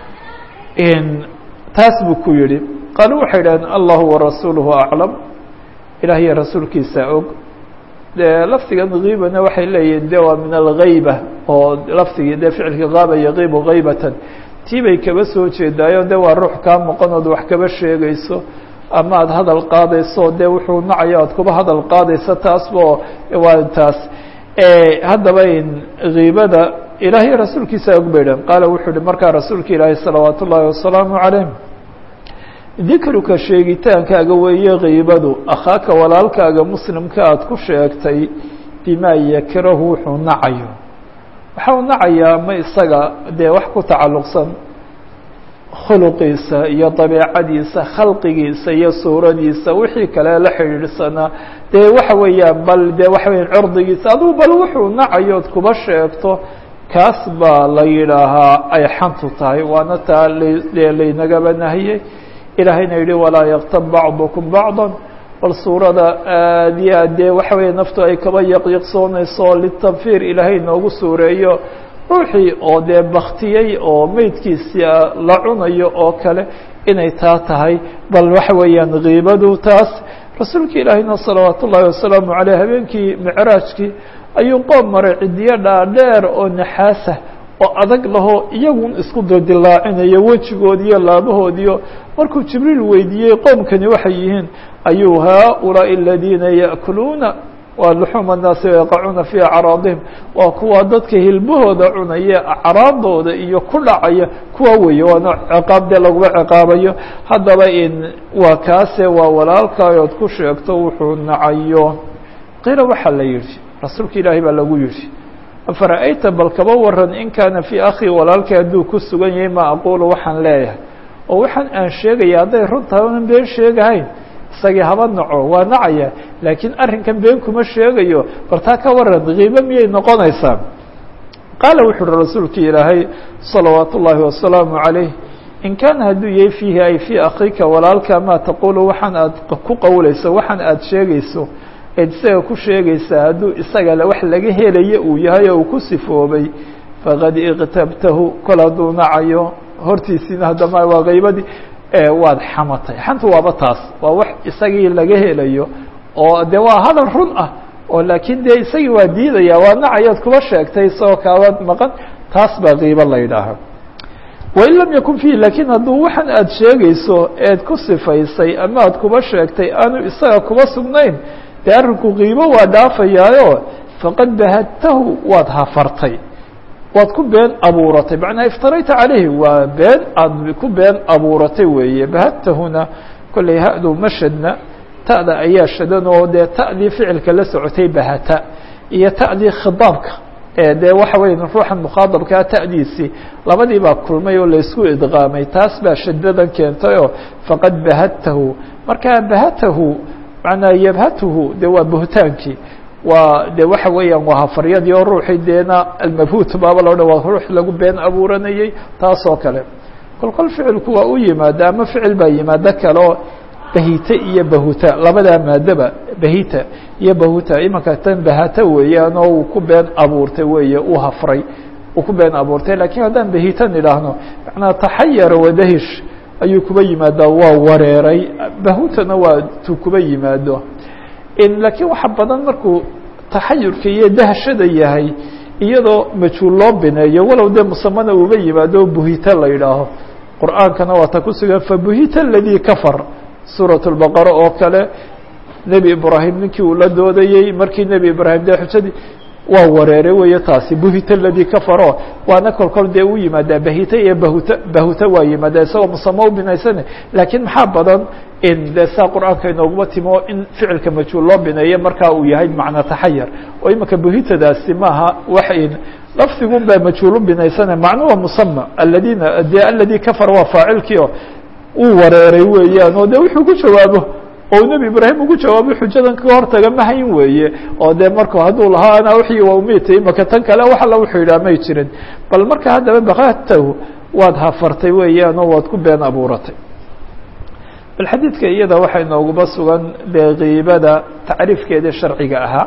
taas buu ku yihi qaalu waxay idhahdeen allahu warasuuluhu aclam ilaah iyo rasuulkiisa og de lafdigan kiibana waxay leeyihin de waa min algayba oo lafdigii de ficilka qaaba yaqiibu kaybatan tii bay kaba soo jeedaayo de waa ruux kaa maqanood wax kaba sheegayso ama aada hadal qaadayso de wuxuu nacayo aad kuba hadal qaadayso taasbo waa taas haddaba kiibada ilaahay rasuulkiisa og bay dhan qaala wuxuu uhi markaa rasuulka ilaahi salawaat ullaahi wasalaamu calayh dikruka sheegitaankaaga weeye kiibadu akhaaka walaalkaaga muslimka aada ku sheegtay bimaa yakrahu wuxuu nacayo waxa uu nacayaa ma isaga dee wax ku tacalluqsan khuluqiisa iyo dabeecadiisa khalqigiisa iyo suuradiisa wixii kale la xidhiidhsanaa dee waxa weeyaan bal dee waxa weya curdigiisa adugu bal wuxuu nacayood kuba sheegto kaas baa la yidhaahaa ay xantu tahay waana taa laynagaba nahiyey ilaahayna yihi walaa yaktab bacdukum bacda bal suurada aad iyo aad dee waxa weeye naftu ay kaba yaqyaqsoonayso litanfiir ilaahay noogu suureeyo ruuxii oo dee baktiyey oo meydkiisia la cunayo oo kale inay taa tahay bal waxa weeyaan kiibadu taas rasuulka ilaahayna salawaat ullaahi wasalaamu caleyh habeenkii micraajkii ayuu qoom maray cidiyo dhaadheer oo naxaasa oo adag lahoo iyagun isku dadilaacinayo wejigoodiyo laabahoodiyo markuu jibriil weydiiyey qoomkani waxay yihiin ayuu haaulaaءi aladiina yaأkuluuna waa luxuuma الnaasi yaqacuuna fii acraadihim waa kuwa dadka hilbahooda cunaya acraadooda iyo ku dhacaya kuwa weeye waana ciqaab dee laguma ciqaabayo haddaba in waa kaase waa walaalkaayood ku sheegto wuxuu nacayo qiila waxaa la yihi rasuulka ilaahay baa lagu yihi afara'ayta bal kaba waran in kaana fii akhi walaalkay hadduu ku sugan yahay ma aqulu waxaan leeyahay oo waxaan aan sheegaya hadday run tahay onan been sheegahayn isagii haba naco waa nacaya laakiin arrinkan been kuma sheegayo bal taa ka waran kiibo miyay noqonaysaa qaala wuxu uhi rasuulkii ilaahay salawaat ullaahi wasalaamu calayh in kaana hadduu yahay fiihi ay fii akhiika walaalka maa taquulu waxaan aad ku qowleyso waxaan aad sheegayso eed isaga ku sheegaysaa hadduu isaga wax laga helayo uu yahay oo uu ku sifoobay faqad iqtabtahu kol hadduu nacayo hortiisiina haddama waa qaybadii waad xamatay xanta waaba taas waa wax isagii laga helayo oo de waa hadal run ah oo laakiin dee isagii waa diidaya waa nacayaad kuba sheegtay isagoo kaaba maqan taas baa qiibo la yidhaaha wain lam yakun fiihi lakiin hadduu waxan aad sheegayso eed ku sifaysay ama aad kuba sheegtay aanu isaga kuba sugnayn dee arrinku qiibo waa dhaafayaayo faqad bahadtahu waad hafartay waad ku been abuuratay macnaa iftarayta calayhi waa been aad ku been abuuratay weeye bahadtahuna kollay ha-du mashadna ta'da ayaa shadan oo dee ta'dii ficilka la socotay bahata iyo ta'dii khidaabka dee waxa weya ruuxan mukhaadabkaa ta'diisii labadii baa kulmay oo laysku idqaamay taas baa shadadan keentayoo faqad bahadtahu markaa bahatahu manaa yabhatuhu de waa buhtaankii waa de waxa weeyaan waa hafaryadii oo ruuxii deena almabhuut baaba loo dha waa ruux lagu been abuuranayey taas oo kale kol kol ficilku waa u yimaada ama ficil baa yimaado kaleo bahite iyo bahuta labadaa maadaba bahita iyo bahuta imanka tan bahata weeyaan oo uu ku been abuurtay weeye uu hafray uu ku been abuurtay lakiin haddaan bahitan idhaahno macnaa taxayara wadahish ayuu kuba yimaadaa waa wareeray bahutana waa tu kuba yimaado lakiin waxa badan markuu taxayurka iyo dahshada yahay iyadoo majhuul loo bineeyo walow dee musamana uuba yimaado buhita la yidhaaho qur'aankana waa ta ku sugan fabuhita aladii kafar suuraة الbaqara oo kale nebi ibraahim ninkii uu la doodayey markii nebi ibraahim dee xujadii waa wareeray weeye taasi buhita aladii kafaro waana kol kol dee u yimaadaa bahita iyo bahuta bahuta waa yimaadaa isagoo musamo u binaysane laakiin maxaa badan in de saa qur'aanka inooguma timo in ficilka majhuul loo bineeyo markaa uu yahay macna taxayar oo imanka buhitadaasi maaha wax lafdigun baa majhuul u binaysane macno waa musama aladina de aladii kafar waa faacilkii o uu wareeray weeyaan oo de wuxuu ku jawaabo oo nebi ibraahim ugu jawaabo xujadan kaga hortaga mahayn weeye oo de marku hadduu lahaa anaa wixii waa umitay imaka tan kale wax alla wuxuu yidhaha may jirin bal marka haddaba bakatahu waad hafartay weeyaan oo waad ku been abuuratay bal xadiidka iyada waxaa inooguba sugan dee kiibada tacriifkeedii sharciga ahaa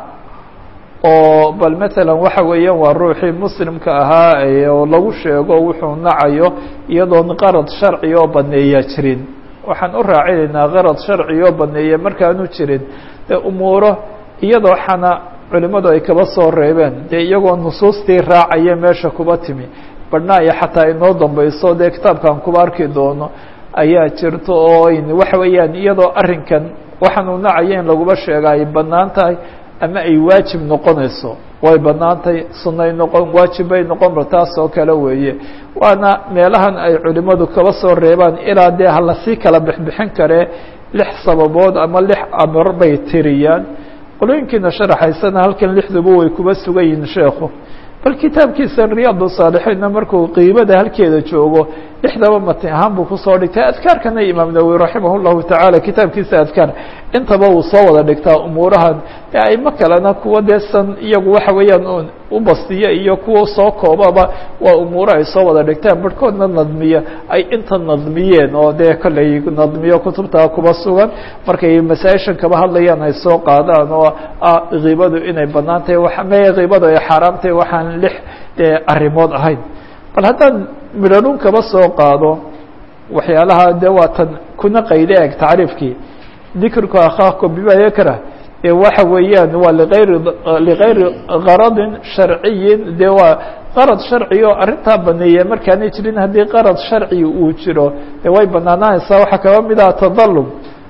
oo bal matalan waxa weeyaan waa ruuxii muslimka ahaa oo lagu sheego wuxuu nacayo iyadoon qarad sharci oo baneeya jirin waxaan u raacinaynaa qarad sharci oo baneeya markaanu jirin dee umuuro iyadoo xana culimmadu ay kaba soo reebeen dee iyagoo nusuustii raacaya meesha kuba timi badhnaa iyo xataa inoo dambayso dee kitaabkan kuba arki doono ayaa jirto oo waxa weeyaan iyadoo arrinkan waxaanu nacayo in laguba sheega ay banaan tahay ama ay waajib noqonayso way banaantay sunay noqon waajib bay noqon ba taas oo kale weeye waana meelahan ay culimadu kaba soo reebaan ilaa dee halasii kala bixbixin karee lix sababood ama lix amar bay tiriyaan qolooyinkiina sharaxaysana halkan lixduba way kuba sugan yihiin sheekhu bal kitaabkiisa riyaad saalixiinna markuu qiibada halkeeda joogo lixdaba matin ahaan buu kusoo dhigtay adkaarkana imaam nawowi raximah llahu tacaala kitaabkiisa adkaar intaba uu soo wada dhigtaa umuurahan e aimo kalena kuwa deesan iyagu waxa weeyaan u bastiya iyo kuwa soo koobaba waa umuuro ay soo wada dhigtaan barhkoodna nadmiya ay inta nadmiyeen oo dee kollay nadmiyo kutubtaa kuba sugan markay masaa-ishan kaba hadlayaan ay soo qaadaan oo kiibadu inay banaan tahay me kiibadu ay xaaraam tahay waxaan lix dee arrimood ahayn bal haddaan midhanun kaba soo qaado waxyaalaha de waa tan kuna qayde eg tacriifkii dikrku akhaako bima yakrah ee waxa weeyaan waa liayri ligayri qaradin sharciyin de waa qarad sharci oo arrintaa baneeya markaanay jirin haddii qarad sharci uu jiro de way banaanaanaysaa waxaa kaba mid aha tadalum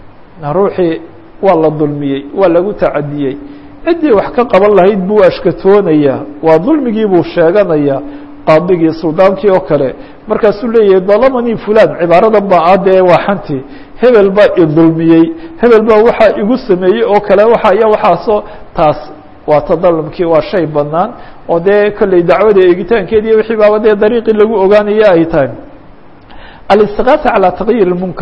ruuxii waa la dulmiyey waa lagu tacadiyey ciddii wax ka qaban lahayd buu ashkatoonayaa waa dulmigii buu sheeganayaa qaadigii suldaankii oo kale markaasuu leeyahay dalamanii fulan cibaaradan baa ah dee waa xantii hebel baa idulmiyey hebel baa waxaa igu sameeyey oo kale waxa iyo waxaasoo taas waa tadalumkii waa shay banaan oo dee kolley dacwada eegitaankeedi wixii baaba dee dariiqii lagu ogaanaya ay tahay alistiqaasa calaa taqyiir munkar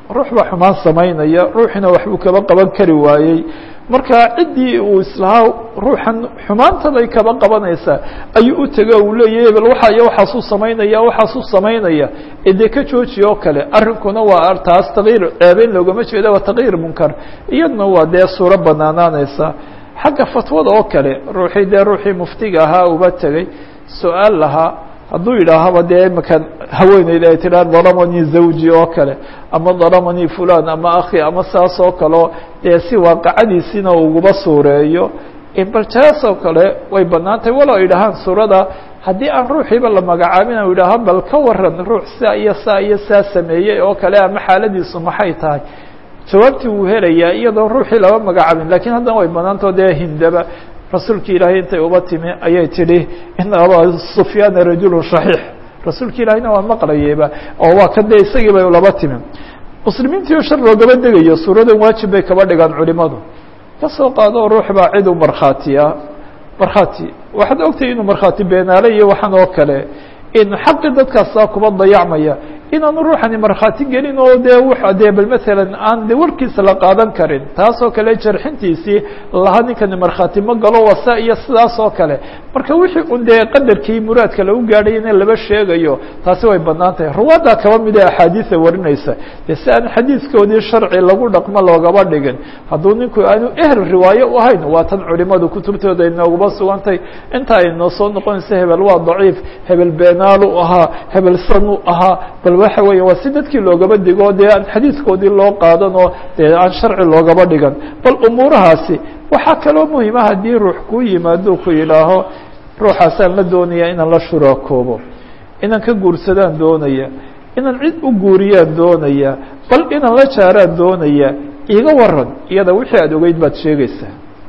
ruux baa xumaan samaynaya ruuxina waxbuu kaba qaban kari waayey marka ciddii uu islahaa ruuxan xumaantabay kaba qabanaysaa ayuu u tego uu leeyahy bal waxa iyo waxaasuu samaynaya waxaasuu samaynaya ee dee ka jooji oo kale arrinkuna waa taas takyiir ceebeyn loogama jeeda waa takyiir munkar iyadna waa dee suuro banaanaanaysa xagga fatwada oo kale ruuxii dee ruuxii muftiga ahaa uba tegey su-aal lahaa hadduu yidhaahaba dee imakan haweeneyda ay tidhaha dalamanii zawji oo kale ama dalamanii fulan ama akhi ama saas oo kaleo dee si waaqacadiisiina uguba suureeyo bal taas oo kale way banaan tahay walow ay dhahaan suurada haddii aan ruuxiiba la magacaabin u yidhaaha bal ka waran ruux saa iyo saa iyo saa sameeyey oo kale ama xaaladiisu maxay tahay jawaabtii wuu helayaa iyadoo ruuxii laba magacaabin lakiin haddana way banaantao dee hindaba rasuulki ilaahay intay uba timi ayay tidhi ina aba sufyaana rajulu shaxiix rasuulki ilaahayna waa maqlayeyba oo waa ka dee isagii bay laba timi muslimiintii oo shar loogaba degayo suuradan waajib bay kaba dhigaan culimadu kasoo qaado ruux baa cid u markhaatiya markhaati waxaad ogtahay inuu markhaati beenaale iyo waxaan oo kale in xaqi dadkaasaa kuba dayacmaya inaanu ruuxani markhaati gelin oo dee w dee bal maalan aan de warkiisa la qaadan karin taasoo kale jarxintiisii laha ninkani markhaati ma galo wasa iyo sidaas oo kale marka wixii un dee qadarkii muraadka lagu gaadhay in laba sheegayo taasi way banaan tahay ruwaaddaa kaba mid ee axaadiida warinaysa dee si aan xadiidkoodii sharci lagu dhaqmo loogaba dhigin hadduu ninku aanu ehel riwaayo u ahayn waa tan culimadu kutubtooda inooguba sugantay inta ay noo soo noqonaysa hebel waa daciif hebel beenaalu ahaa hebel sanu ahaa bal waxa weya waa si dadkii loogaba digo dee aan xadiidkoodii loo qaadan oo dee aan sharci loogaba dhigan bal umuurahaasi waxaa kaloo muhima haddii ruux kuu yimaado ku yidhaaho ruuxaasaan la doonaya inaan la shuraakoobo inaan ka guursadaan doonaya inaan cid u guuriyaan doonaya bal inaan la jaaraan doonaya iga waran iyada wixii aada ogeyd baad sheegaysaa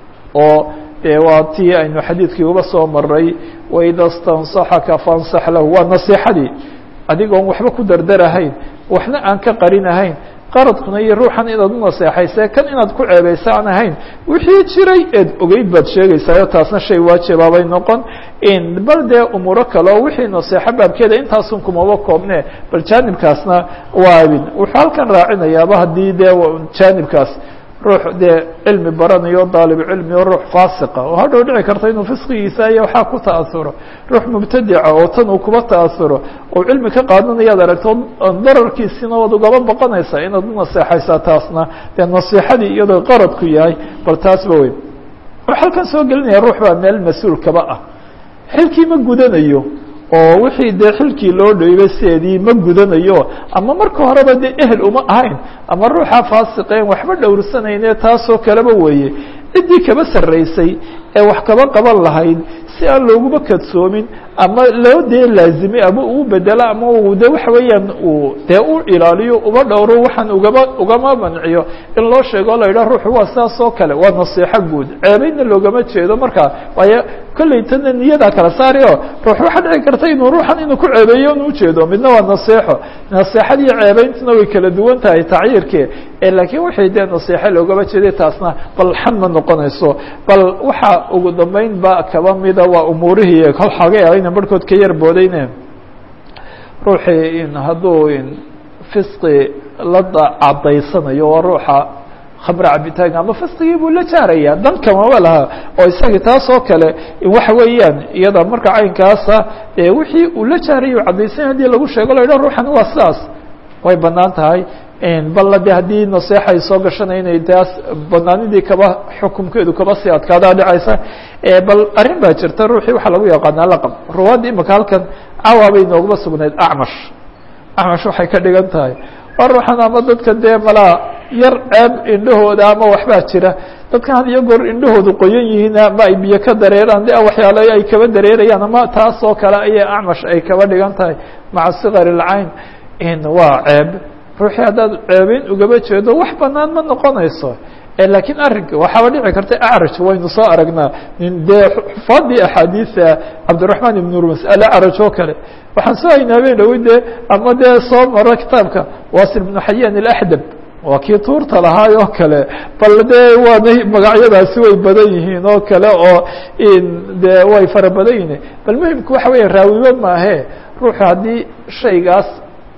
oo dee waa tii aynu xadiidkii uba soo maray waida stansaxaka faansax lahu waa nasiixadii adigoon waxba ku dardarahayn waxna aan ka qarinahayn qaradkuna iyo ruuxan inaad u naseexayse kan inaad ku ceebaysa aan ahayn wixii jiray eed ogeyd baad sheegaysaayo taasna shay waajibaabay noqon bal dee umuuro kale oo wixii naseexo baabkeeda intaasun kumaba koobne bal jaanibkaasna waa abin wuxuu halkan raacinayaaba haddii dee jaanibkaas ruux dee cilmi baranayo daalib cilmi oo ruux faasiqa oo hadhow dhici karta inuu fisqigiisa iyo waxaa ku ta'asuro ruux mubtadica oo tan uu kuba ta'asuro oo cilmi ka qaadanayaad aragto dararkiisina waad ugaba boqonaysaa inaad u naseexaysaa taasna dee nasiixadii iyadoo qaradku yahay bal taasba weyn wuxuu halkan soo gelinaya ruux baa meel mas-uul kaba ah xilkii ma gudanayo oo wixii dee xilkii loo dhoybay sideedii ma gudanayo ama marka horeba dee ehel uma ahayn ama ruuxa faasiqeen waxba dhowrsanayne taasoo kaleba weeye ciddii kaba sarraysay ee wax kaba qaban lahayd si aan looguma kadsoomin ama loo dee laazimay ama uu bedelo ama uu de waxa weeyaan uu dee u ilaaliyo uba dhowro waxaan ugama ugama manciyo in loo sheego o la yidhaha ruuxu waa saas oo kale waa nasiixo guud ceebeynna loogama jeedo markaa waayo kolley tana niyadaa kala saari o ruux waxaa dhici karta inuu ruuxan inuu ku ceebeeyo inu ujeedo midna waa naseexo naseexadiiyo ceebeyntuna way kala duwan tahay tacyiirkee laakiin waxay dee naseexo loogama jeeday taasna bal xan ma noqonayso bal waxa ugu dambeyn ba kaba mida waa umuurihii kol xooga ayna barhkood ka yar boodayne ruuxii in hadduu in fisqi la cadaysanayo oo ruuxa khamre cabitaanka ama fisqigii buu la jaaraya dan kamaba laha oo isagii taas oo kale waxa weeyaan iyada marka caynkaasa dee wixii uu la jaaraya caddaysanya hadii lagu sheego la yidhah ruuxan waa sidaas way banaan tahay balla de haddii naseexa ay soo gashanay inay taas banaanidii kaba xukumkeedu kaba sii adkaadaa dhacaysa bal arrin baa jirta ruuxii waxaa lagu yaqaanaa laqab ruwaadda imika halkan cawa bay nooguma sugnayd acmash acmash waxay ka dhigan tahay waa ruuxan ama dadka dee malaa yar ceeb indhahooda ama waxbaa jira dadkan had iyo goor indhahoodu qoyan yihiin ama ay biyo ka dareeraan de waxyaalo ay kaba dareerayaan ama taas oo kale ayay acmash ay kaba dhigan tahay maca sikar ilcayn waa ceeb ruuxii haddaad ceebeyn ugaba jeedo wax banaan ma noqonayso lakiin arrinka waxaaba dhici karta acraj waynu soo aragnaa dee xufaadii axaadiida cabdiraحman ibn urmas alacraj oo kale waxaan soo haynaa habeen dhawi de ama dee soo maro kitaabka wasil ibnu xayan alaxdab waa kii tuurta lahaay oo kale bal dee waana magacyadaasi way badan yihiin oo kale oo de way fara badan yihiin bal muhimku waxa weya raawiba maahe ruuxu haddii shaygaas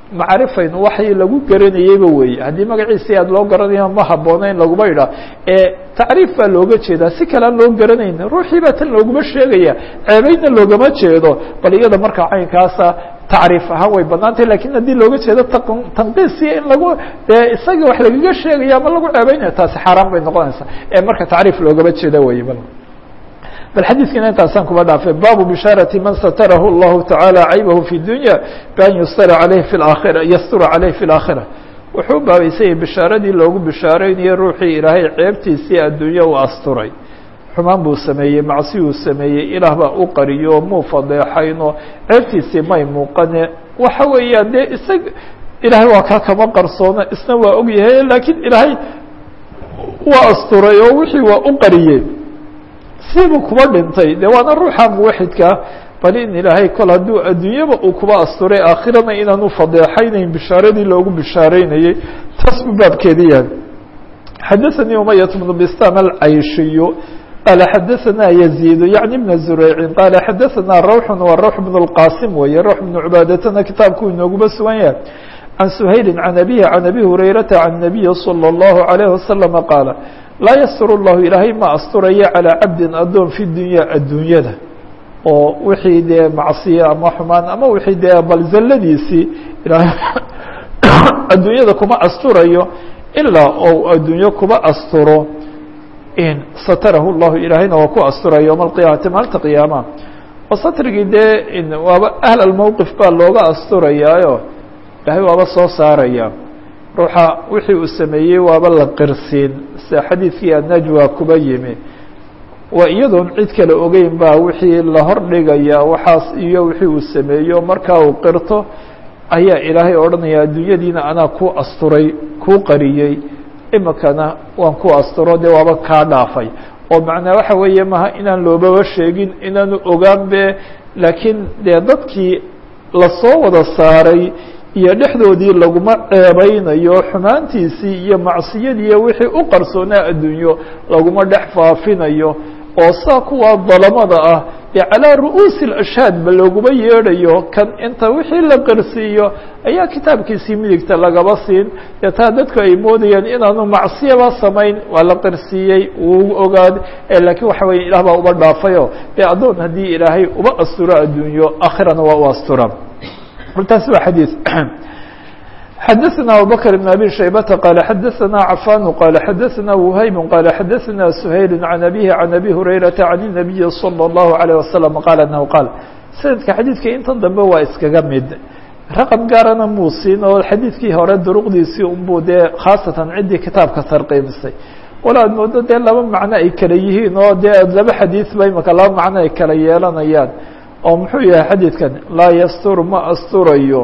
macrifayn waxay lagu garanayeyba weeye haddii magaciisi aad loo garanayo ma habboona in laguma idhaa ee tacriif baa looga jeedaa si kale aan loo garanayn ruuxii baa tan looguma sheegaya ceebeydna loogama jeedo bal iyada markaa caynkaasa tacriif ahaan way banaantay lakin haddii looga jeedo tanqiisiya in lagu isaga wax lagaga sheegaya ama lagu ceebeynaya taasi xaaraan bay noqonaysaa ee marka tacriif loogama jeeda wey bal bal xadiidkina intaasaan kuba dhaafay baabu bishaarati man satarahu اllahu taعaalى caybahu fi dunya bian yustara aleyh fi aakhira yastura caleyh fi اlaakhira wuxuu baabaysayay bishaaradii loogu bishaareynayo ruuxii ilaahay ceebtiisii adduunya u asturay xumaan buu sameeyey macsiyuu sameeyey ilaah baa u qariyo muu fadeexayno ceebtiisii may muuqane waxa weeyaan dee isag ilaahay waa kaa kama qarsoona isna waa ogyahay laakiin ilaahay waa asturay oo wixii waa u qariyey siibuu kuba dhintay de waana ruuxa muwaxidkaa bal in ilaahay kol hadduu adduunyaba uu kuba asturay aakhirana inaanu fadeexaynayn bishaaradii loogu bishaareynayey taas buu baabkeedi yahay xadaثanii umayat bnu bistam alcayshiyu qaala xadaثana yaziid yaعni bna zureycin qaala xadaثana rawxun wa rawx bn اlqasim weeye rawx bnu cubaadatana kitaabkuu inooguba sugan yahay can suhayli can abihi can abi hurayrata can nabiyi salى اllahu عalayh wasalama qaala laa yastur llahu ilaahay ma asturaya calىa cabdin adoon fi dunya adduunyada oo wixii dee macsiye ama xumaan ama wixii dee bal zalladiisii ilaahay adduunyada kuma asturayo ilaa ou adduunyo kuba asturo in satarahu llahu ilaahayna waa ku asturaya yowma alqiyaamati maalinta qiyaama oo satrigii dee waaba ahl almowqif baa looga asturayaayo ilaahay waaba soo saaraya ruuxa wixii uu sameeyey waaba la qirsiin sida xadiidkii annajwa kuba yimi waa iyadoon cid kale ogeyn baa wixii la hordhigaya waxaas iyo wixii uu sameeyo markaa uu qirto ayaa ilaahay odhanaya adduunyadiina anaa ku asturay kuu qariyey imikana waan ku asturo dee waaba kaa dhaafay oo macnaa waxa weeye maha inaan loobaba sheegin inaanu ogaan be laakiin dee dadkii lasoo wada saaray iyo dhexdoodii laguma ceebeynayo xumaantiisii iyo macsiyadiiyo wixii u qarsoonaa adduunyo laguma dhex faafinayo oo saa kuwaa dalamada ah dee calaa ru'uusi اlashhaad ba looguma yeedhayo kan inta wixii la qarsiiyo ayaa kitaabkiisii midigta lagaba siin dee taa dadku ay moodayaan inaanu macsiyaba samayn waa la qarsiiyey wuu ogaad laakiin waxa weya ilah baa uba dhaafayo dee addoon haddii ilaahay uba asturo adduunyo aakhirana waa u astura taasi waa xadiiث xadaثna abubكر بن abي شhaybةa qال xadaثna cafan qال xadaثna وhayb qال xadaثna سhayl عan abيه عan abي هurayرaةa عan النabiyi صلى الlaهu عليه وasلم qال أنه qاal sanadka xadiidka intan dambe waa iskaga mid raqم gaarana muu siin oo xadiidkii hore duruqdiisii unbuu dee khaasatan ciddii kitaabka tarqiimisay wala ad moodo dee laba macno ay kala yihiin oo dee laba xadiiث ba imaka laba macno ay kala yeelanayaan oo muxuu yahay xadiidkan laa ystur ma asturayo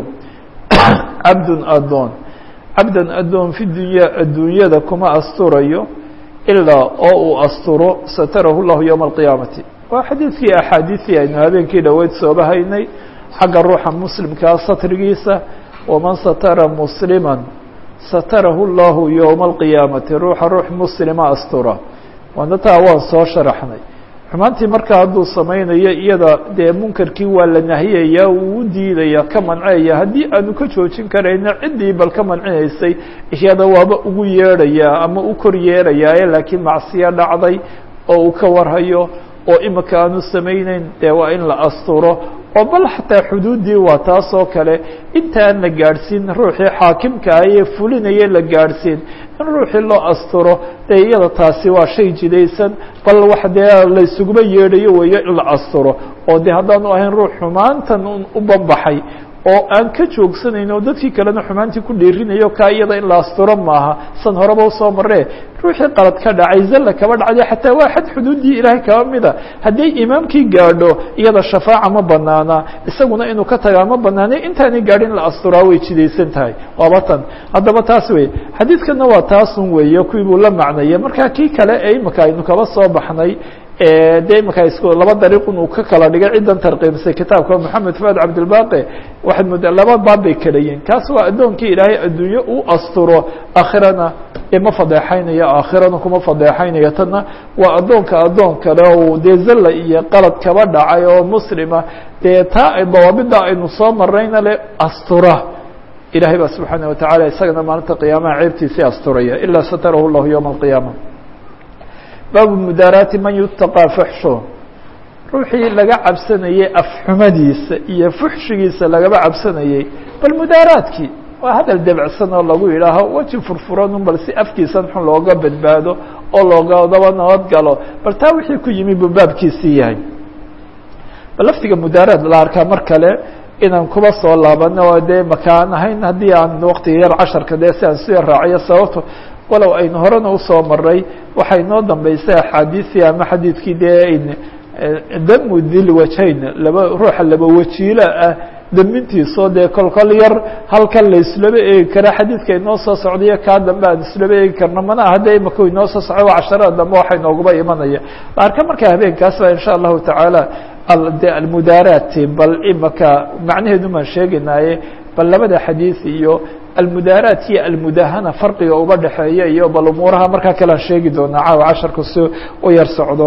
cabdun adoon cabdan adoon fi dunya adduunyada kuma asturayo ilaa oo uu asturo satarahu llahu yowma alqiyaamati waa xadiidkii axaadiisii aynu habeenkii dhoweyd sooba haynay xagga ruuxa muslimkaa satrigiisa waman satara muslima satarahu llahu yowma alqiyaamati ruuxa ruux muslima astura waana taa waan soo sharaxnay xumaantii markaa hadduu samaynayo iyada dee munkarkii waa la nahiyaya wuu u diidaya ka manceeya haddii aanu ka joojin karayna ciddii bal ka mancinaysay iyada waaba ugu yeedhayaa ama u kor yeerayaaye laakiin macsiyo dhacday oo uu ka warhayo oo imika aanu samayneyn dee waa in la asturo oo bal xataa xuduuddii waa taas oo kale intaan la gaadhsiin ruuxii xaakimka ah ee fulinaya la gaadhsiin in ruuxii loo asturo dee iyada taasi waa shay jidaysan bal wax dee laysuguma yeedhayo weeyo in la asturo oo dee haddaanu ahayn ruux xumaantan u banbaxay oo aan ka joogsanayn oo dadkii kalena xumaantii ku dhiirinayo kaa iyada in la asturo maaha san horeba usoo maree ruuxii qalad ka dhacay zalla kaba dhacday xataa waa xad xuduuddii ilaahay kaba mida hadday imaamkii gaadho iyada shafaaca ma banaana isaguna inuu ka tagaa ma banaana intaanay gaadhin la asturaa way jidaysan tahay waaba tan haddaba taas wey xadiidkana waa taasun weeye kuwii buu la macnaya markaa kii kale ee imika aynu kaba soo baxnay de imika isku laba dariiqun uu ka kala dhigay ciddan tarqiibisay kitaabka moxamed fuad cabdilbaqi waxaad moodaa laba baab bay kala yihin kaas waa addoonkii ilaahay adduunyo u asturo aakhirana ma fadeexaynayo aakhirana kuma fadeexaynayo tanna waa addoonka addoon kale o dee zalla iyo qalad kaba dhacay oo muslima dee taa dawaabida aynu soo marayna le astura ilahay baa subxaanaه wataعala isagana maalinta qiyaamaha ceebtiisii asturaya ilaa satarahu اllahu yowma الqiyaama baabu mudaaraati man yutaqىa fuxsho ruuxii laga cabsanayey afxumadiisa iyo fuxshigiisa lagaba cabsanayey bal mudaaraadkii waa hadal debcsan oo lagu yidhaaho weji furfuran un bal si afkiisan xun looga badbaado oo loogadaba nabad galo bal taa wixii ku yimi buu baabkiisii yahay bal laftiga mudaaraad la arkaa mar kale inaan kuba soo laabano oo dee makaan ahayn haddii aan waktiga yar casharka dee si aan sii raaciyo sababto walow aynu horena usoo maray waxay noo dambeysay axaadiisii ama xadiidkii dee damu dil wajayn laba ruuxa laba wajiilo ah damintiisoo dee kolkol yar halkan la islaba eegi kara xadiidka inoo soo socdayo kaa dambe aan islaba eegi karno mana aha de imaka inoo soo socdo waa casharada dambe waxay nooguba imanaya arka markaa habeenkaas ba insha allahu tacaala de almudaaraati bal imaka macnaheedu maan sheegaynaaye bal labada xadiid iyo almudaaraat iyo almudahana farqiga uba dhexeeya iyo bal umuuraha markaa kalean sheegi doonaa caawa casharku si u yar socdo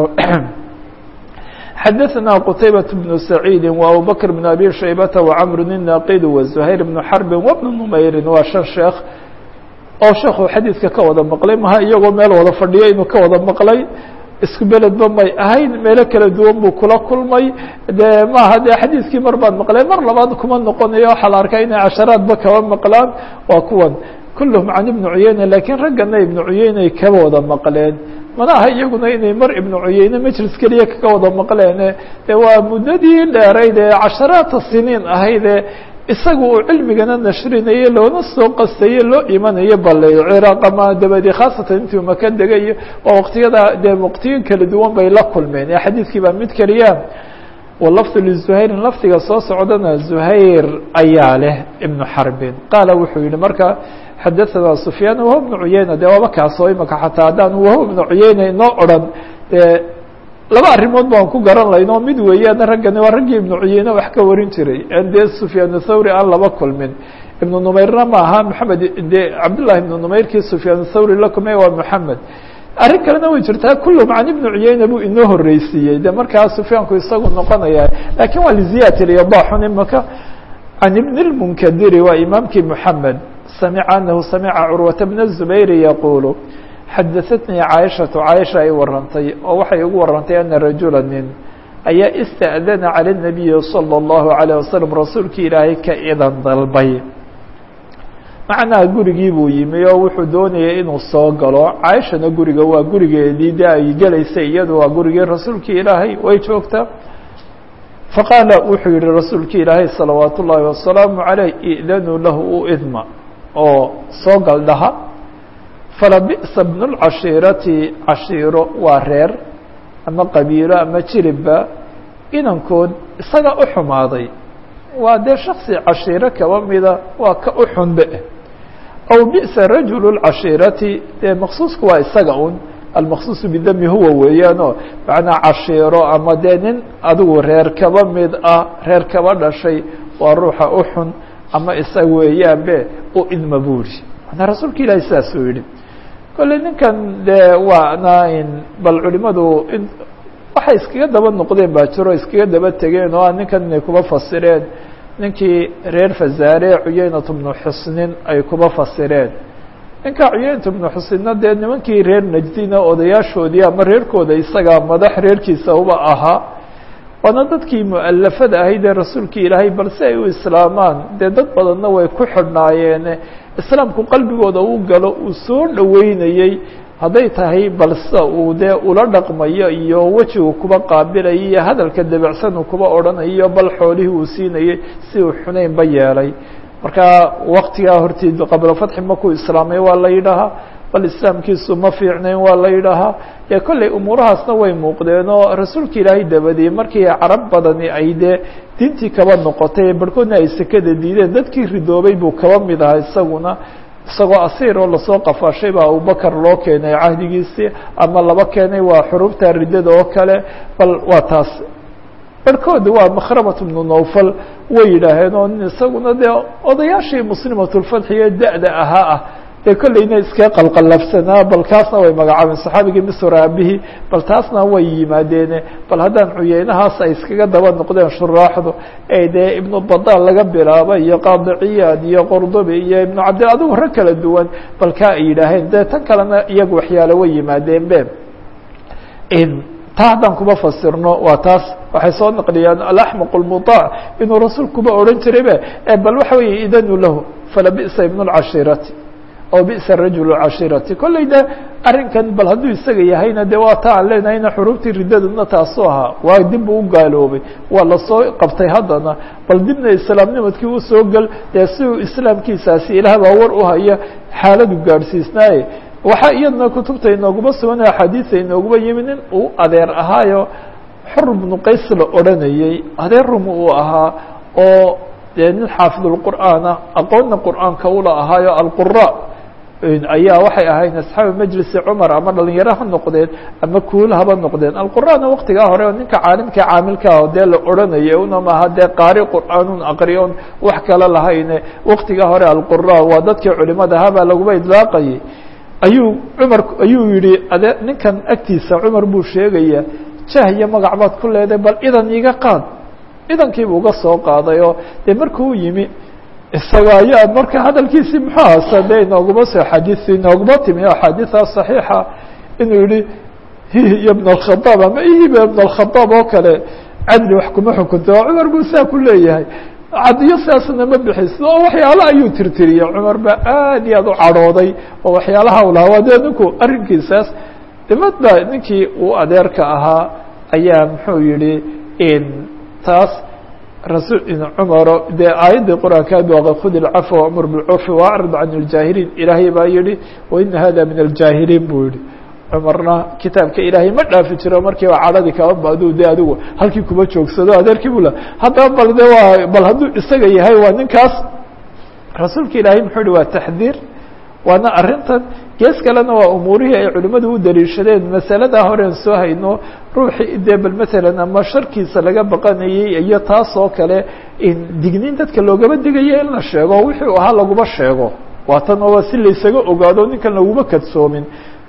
xadaثna qtaybaة بن سacيidi وabubakr بن abi shaybata وcmr الnaqid وزhayr بن xrbi وبن نmayri waa shan sheekh oo sheekhu xadiidka ka wada maqlay maha iyagoo meel wada fadhiyo inuu ka wada maqlay isku beledba may ahayn meelo kala duwan buu kula kulmay de maaha de xadiidkii mar baad maqleen mar labaad kuma noqonayo waxaa la arkaa inay casharaadba kaba maqlaan waa kuwan kulhm can ibni cuyeyne lakiin raggana ibnu cuyeyneay kaba wada maqleen mana aha iyaguna inay mar ibnu cuyeyne majlis keliya kaga wada maqleene de waa muddadii dheerayd ee casharaata siniin ahayd ee isaga uu cilmigana nashrinaye loona soo qastaye loo imanayo bale ciraaq ama dabadi khaasatan intuu maka degayo waa waqtiyada dee waqtiyo kala duwan bay la kulmeen ee xadiidkii baa mid keliya walafdu lizuhayrin lafdiga soo socdana zuhayr ayaa leh ibnu xarbin qaala wuxuu yihi marka xadaثana sufyaan wahu bnu cuyeyna de waaba kaasoo imaka xataa haddaan wahu ibnu cuyeyna inoo odran dee laba arrimood baan ku garan layno mid weeyaan raggani waa raggii ibnu cuyeyne wax ka warin jiray en dee sufyaan thawri aan laba kulmin ibnu numayrna ma aha maxamed de cabdullahi ibnu numayrkii sufyaan thawri la kulmay waa moxamed arrin kalena way jirtaa kulluhum can ibni cuyeyna buu inoo horreysiiyey de markaa sufyaanku isagu noqonaya lakin waa liziyat ilyodaxun imaka can ibn lmunkadiri waa imaamkii moxamed samica anahu samica curwata bna zubayri yaquulu xadaatnii caaishatu caaisha ay warantay oo waxay ugu warantay ana rajula nin ayaa ista'dana cala nabiyi salى اllahu alayه wasalam rasuulkii ilaahay ka idan dalbay macnaha gurigii buu yimi oo wuxuu doonayay inuu soo galo caaishana guriga waa gurigeedii de ay gelaysay iyadu waa gurigii rasuulkii ilaahay way joogtaa faqaala wuxuu yihi rasuulkii ilaahay salawaat ullaahi wasalaamu caleyh idanuu lahu u idma oo soo gal dhaha falabi'sa bnu lcashiirati cashiiro waa reer ama qabiilo ama jiribba inankood isaga u xumaaday waa dee shaksi cashiiro kaba mida waa ka u xunbe aw bi'sa rajulu lcashiirati dee maqsuusku waa isaga un almaqsuusu bidami huwa weeyaanoo macnaa cashiiro ama dee nin adigu reer kaba mid ah reer kaba dhashay waa ruuxa u xun ama isaga weeyaanbe u idma buuri manaa rasuulka ilaahi sidaasuu yihi kolley ninkan dee waana in bal culimadu waxay iskaga daba noqdeen baa jiro iskaga daba tegeen oo a ninkan inay kuba fasireen ninkii reer fazaare cuyeynat bnu xusnin ay kuba fasireen ninka cuyeynat bnu xusninna dee nimankii reer najdina odayaashoodii ama reerkooda isaga madax reerkiisa uba ahaa waana dadkii mu'alafada ahayd ee rasuulkii ilaahay balse ay u islaamaan dee dad badanna way ku xidhnaayeen islaamku qalbigooda u galo uu soo dhoweynayey hadday tahay balse uu dee ula dhaqmayo iyo wejigu kuba qaabilayo iyo hadalka debecsan uu kuba odhanayo bal xoolihii uu siinayey si uu xunaynba yeelay marka waktigaa horteed qabla fatxi makuu islaamay waa la yidhaahaa bal islaamkiisu ma fiicnayn waa la yidhaahaa dee kolley umuurahaasna way muuqdeen oo rasuulka ilaahay dabadiyey markii carab badani ay dee diintii kaba noqotay barhkoodna ay sekada diideen dadkii ridoobay buu kaba mid ahaa isaguna isagoo asiir oo lasoo qafaashay baa abubakar loo keenay cahdigiisii ama laba keenay waa xurufta riddada oo kale bal waa taas barhkooda waa makhramat bnu nawfal way yidhaaheen oo isaguna dee odayaashii muslimatulfatxi ee da-da ahaa ah dee kolleyna iska qalqalafsanaa bal kaasna way magacaabeen saxaabigii misr aabihii bal taasna way yimaadeene bal haddaan cuyeynahaas ay iskaga daba noqdeen shuraaxdu ee dee ibnu badal laga bilaaba iyo qaadiciyaad iyo qordobi iyo ibnu cabdi adigu rag kala duwan bal kaa ay yidhaaheen dee tan kalena iyagu waxyaale way yimaadeen be taa haddaan kuma fasirno waa taas waxay soo naqliyaan alaxmaq اlmuطaac inuu rasuulkuba odhan jiraybe bal waxa weeye idanu lahu falabi'sa ibn اlcashirati oo bi'sa rajul cashirati kolley de arrinkan bal hadduu isaga yahayna de waa ta aan leenahayna xuruubtii riddaduna taasu ahaa waa dib u gaaloobay waa lasoo qabtay haddana bal dibna islaamnimadkii usoo gel dee si uu islaamkiisaasi ilaah baa war u haya xaaladu gaadhsiisnaaye waxaa iyadna kutubta inooguma sugan axaadiisa inooguma yimi nin uu adeer ahaayo xor bnu qays la odhanayey adeer rum uu ahaa oo dee nin xaafidulqur'aana aqoonna qur'aanka ula ahaayo alqura ayaa waxay ahayn asxaabi majlisi cumar ama dhalinyaro ha noqdeen ama kuul haba noqdeen alqur'aana waktigaa hore ninka caalimka caamilkaa dee la odhanayay una maaha dee qaari qur'aanun aqriyon wax kale lahayne waktigaa hore alqura waa dadkii culimada ahaa baa laguma idlaaqayay ayuu cumar ayuu yihi ade ninkan agtiisa cumar buu sheegaya jah iyo magac baad ku leedahay bal idan iga qaad idankiibuu uga soo qaaday oo dee markuu yimi isaga ayaa marka hadalkiisii muxuu hasa de inooguma soo xadiis inooguma timi axaadiisa صaxiixa inuu yihi hihi iyo ibn اkhadaab ama ihiba ibn اkhadaab oo kale cadli wax kuma xukunta oo cumar buu saa ku leeyahay cadiyo sidaasna ma bixiso oo waxyaala ayuu tirtiriyey cumar baa aad iyo aad u cadhooday oo waxyaalaha u lahaa waa dee ninku arrinkiisaas dimadba ninkii uu adeerka ahaa ayaa muxuu yihi taas rasul cumaro dee aayaddii qur-aanka baa khud ilcafwa wamur bilcurfi waacrid can iljaahiliin ilaahay baa yihi waina hada min aljaahiliin buu yihi cumarna kitaabka ilaahay ma dhaafi jiro markiiba cadhadii kaba baaduu de adigu halkii kuma joogsado adeerkii bula haddaba bal de waa bal hadduu isaga yahay waa ninkaas rasuulka ilaahay muxuu yihi waa taxdiir waana arrintan gees kalena waa umuurihii ay culimmadu u daliishadeen masaladaa horean soo hayno ruuxii dee bal matalan ama sharkiisa laga baqanayey iyo taas oo kale digniin dadka loogama digayo in la sheego wixii ahaa laguma sheego waa tan oo si laysaga ogaado ninkan laguma kadsoomin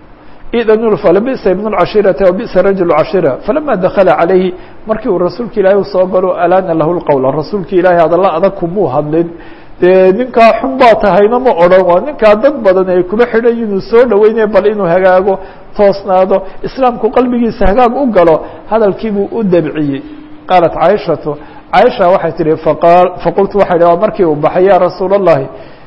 idan falabisa ibn اcashirati o bisa rajul cashira falama dakala calayhi markii uu rasuulka ilaahay usoo galo alaana lahu lqowla rasuulka ilaahay hadalla adag kumuu hadlin dee ninkaa xun baa tahayna ma odhan waa ninkaa dad badan ay kuma xidhan inuu soo dhaweynaya bal inuu hagaago toosnaado islaamku qalbigiisa hagaag u galo hadalkiibuu u dabciyey qaalat caaishatu caaisha waxay tihi faqultu waxay dhi markii uu baxay ya rasuul الlahi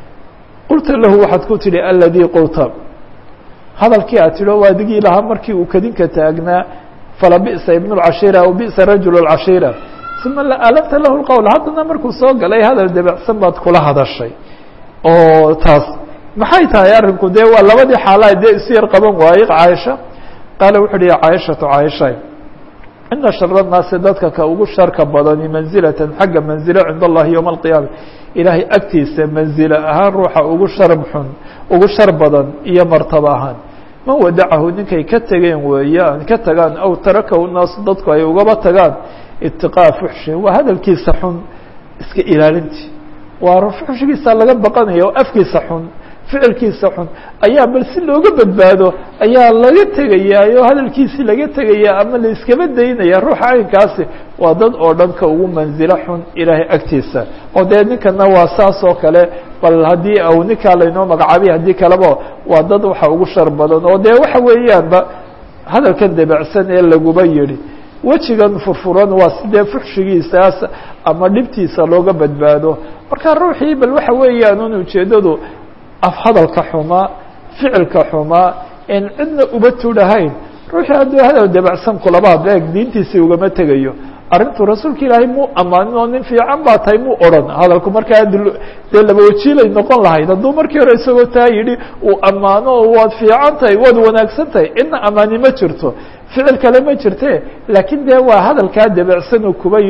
qulta lahu waxaad ku tidhi aladii qulta hadalkii aad tidhi o adigii lahaa markii uu kadinka taagnaa falabi'sa ibn اcashira aw bi'sa rajul اcashira uma alafta lahu lqowl haddana markuu soo galay hadal debacsan baad kula hadashay oo taas maxay tahay arrinku dee waa labadii xaalaa dee isu yar qaban waayey caaisha qaala wuxu uhi ya caaishatu caaisha ina shara الnaasi dadka ka ugu sharka badani manzilatan xagga manzilo cind allahi yowma alqiyaama ilaahay agtiisa manzilo ahaan ruuxa ugu sharb xun ugu shar badan iyo martaba ahaan man wadacahu ninkay ka tegeen weeyaan ka tagaan aw tarakahu naasu dadku ay ugaba tagaan itiqaa fuxshi waa hadalkiisa xun iska ilaalintii waa fuxshigiisa laga baqanaya oo afkiisa xun ficilkiisa xun ayaa bal si looga badbaado ayaa laga tegayaa oo hadalkiisii laga tegaya ama la iskaba daynaya ruuxa caynkaasi waa dad oo dhan ka ugu manzilo xun ilaahay agtiisa oo dee ninkana waa saas oo kale bal haddii au ninkaa laynoo magacaabay haddii kaleba waa dad waxa ugu shar badan oo dee waxa weeyaanba hadalkan debacsan ee laguba yidhi wejigan furfuran waa sidee fuxshigiisaas ama dhibtiisa looga badbaado marka ruuxii bal waxa weeyaan un ujeeddadu af hadalka xumaa ficilka xumaa en cidna uba tudhahayn ruuxii hadduu hadal debacsan kulaba beeg diintiisii ugama tegayo arrintu rasuulka ilaahay muu ammaanin oo nin fiican baa tahay muu odhan hadalku markaa dee laba wajiilay noqon lahayd hadduu markii hore isagoo taa yidhi uu ammaano oo waad fiican tahay waad wanaagsan tahay cidna ammaani ma jirto ficil kale ma jirte laakiin dee waa hadalkaa debacsan uu kuba yidhi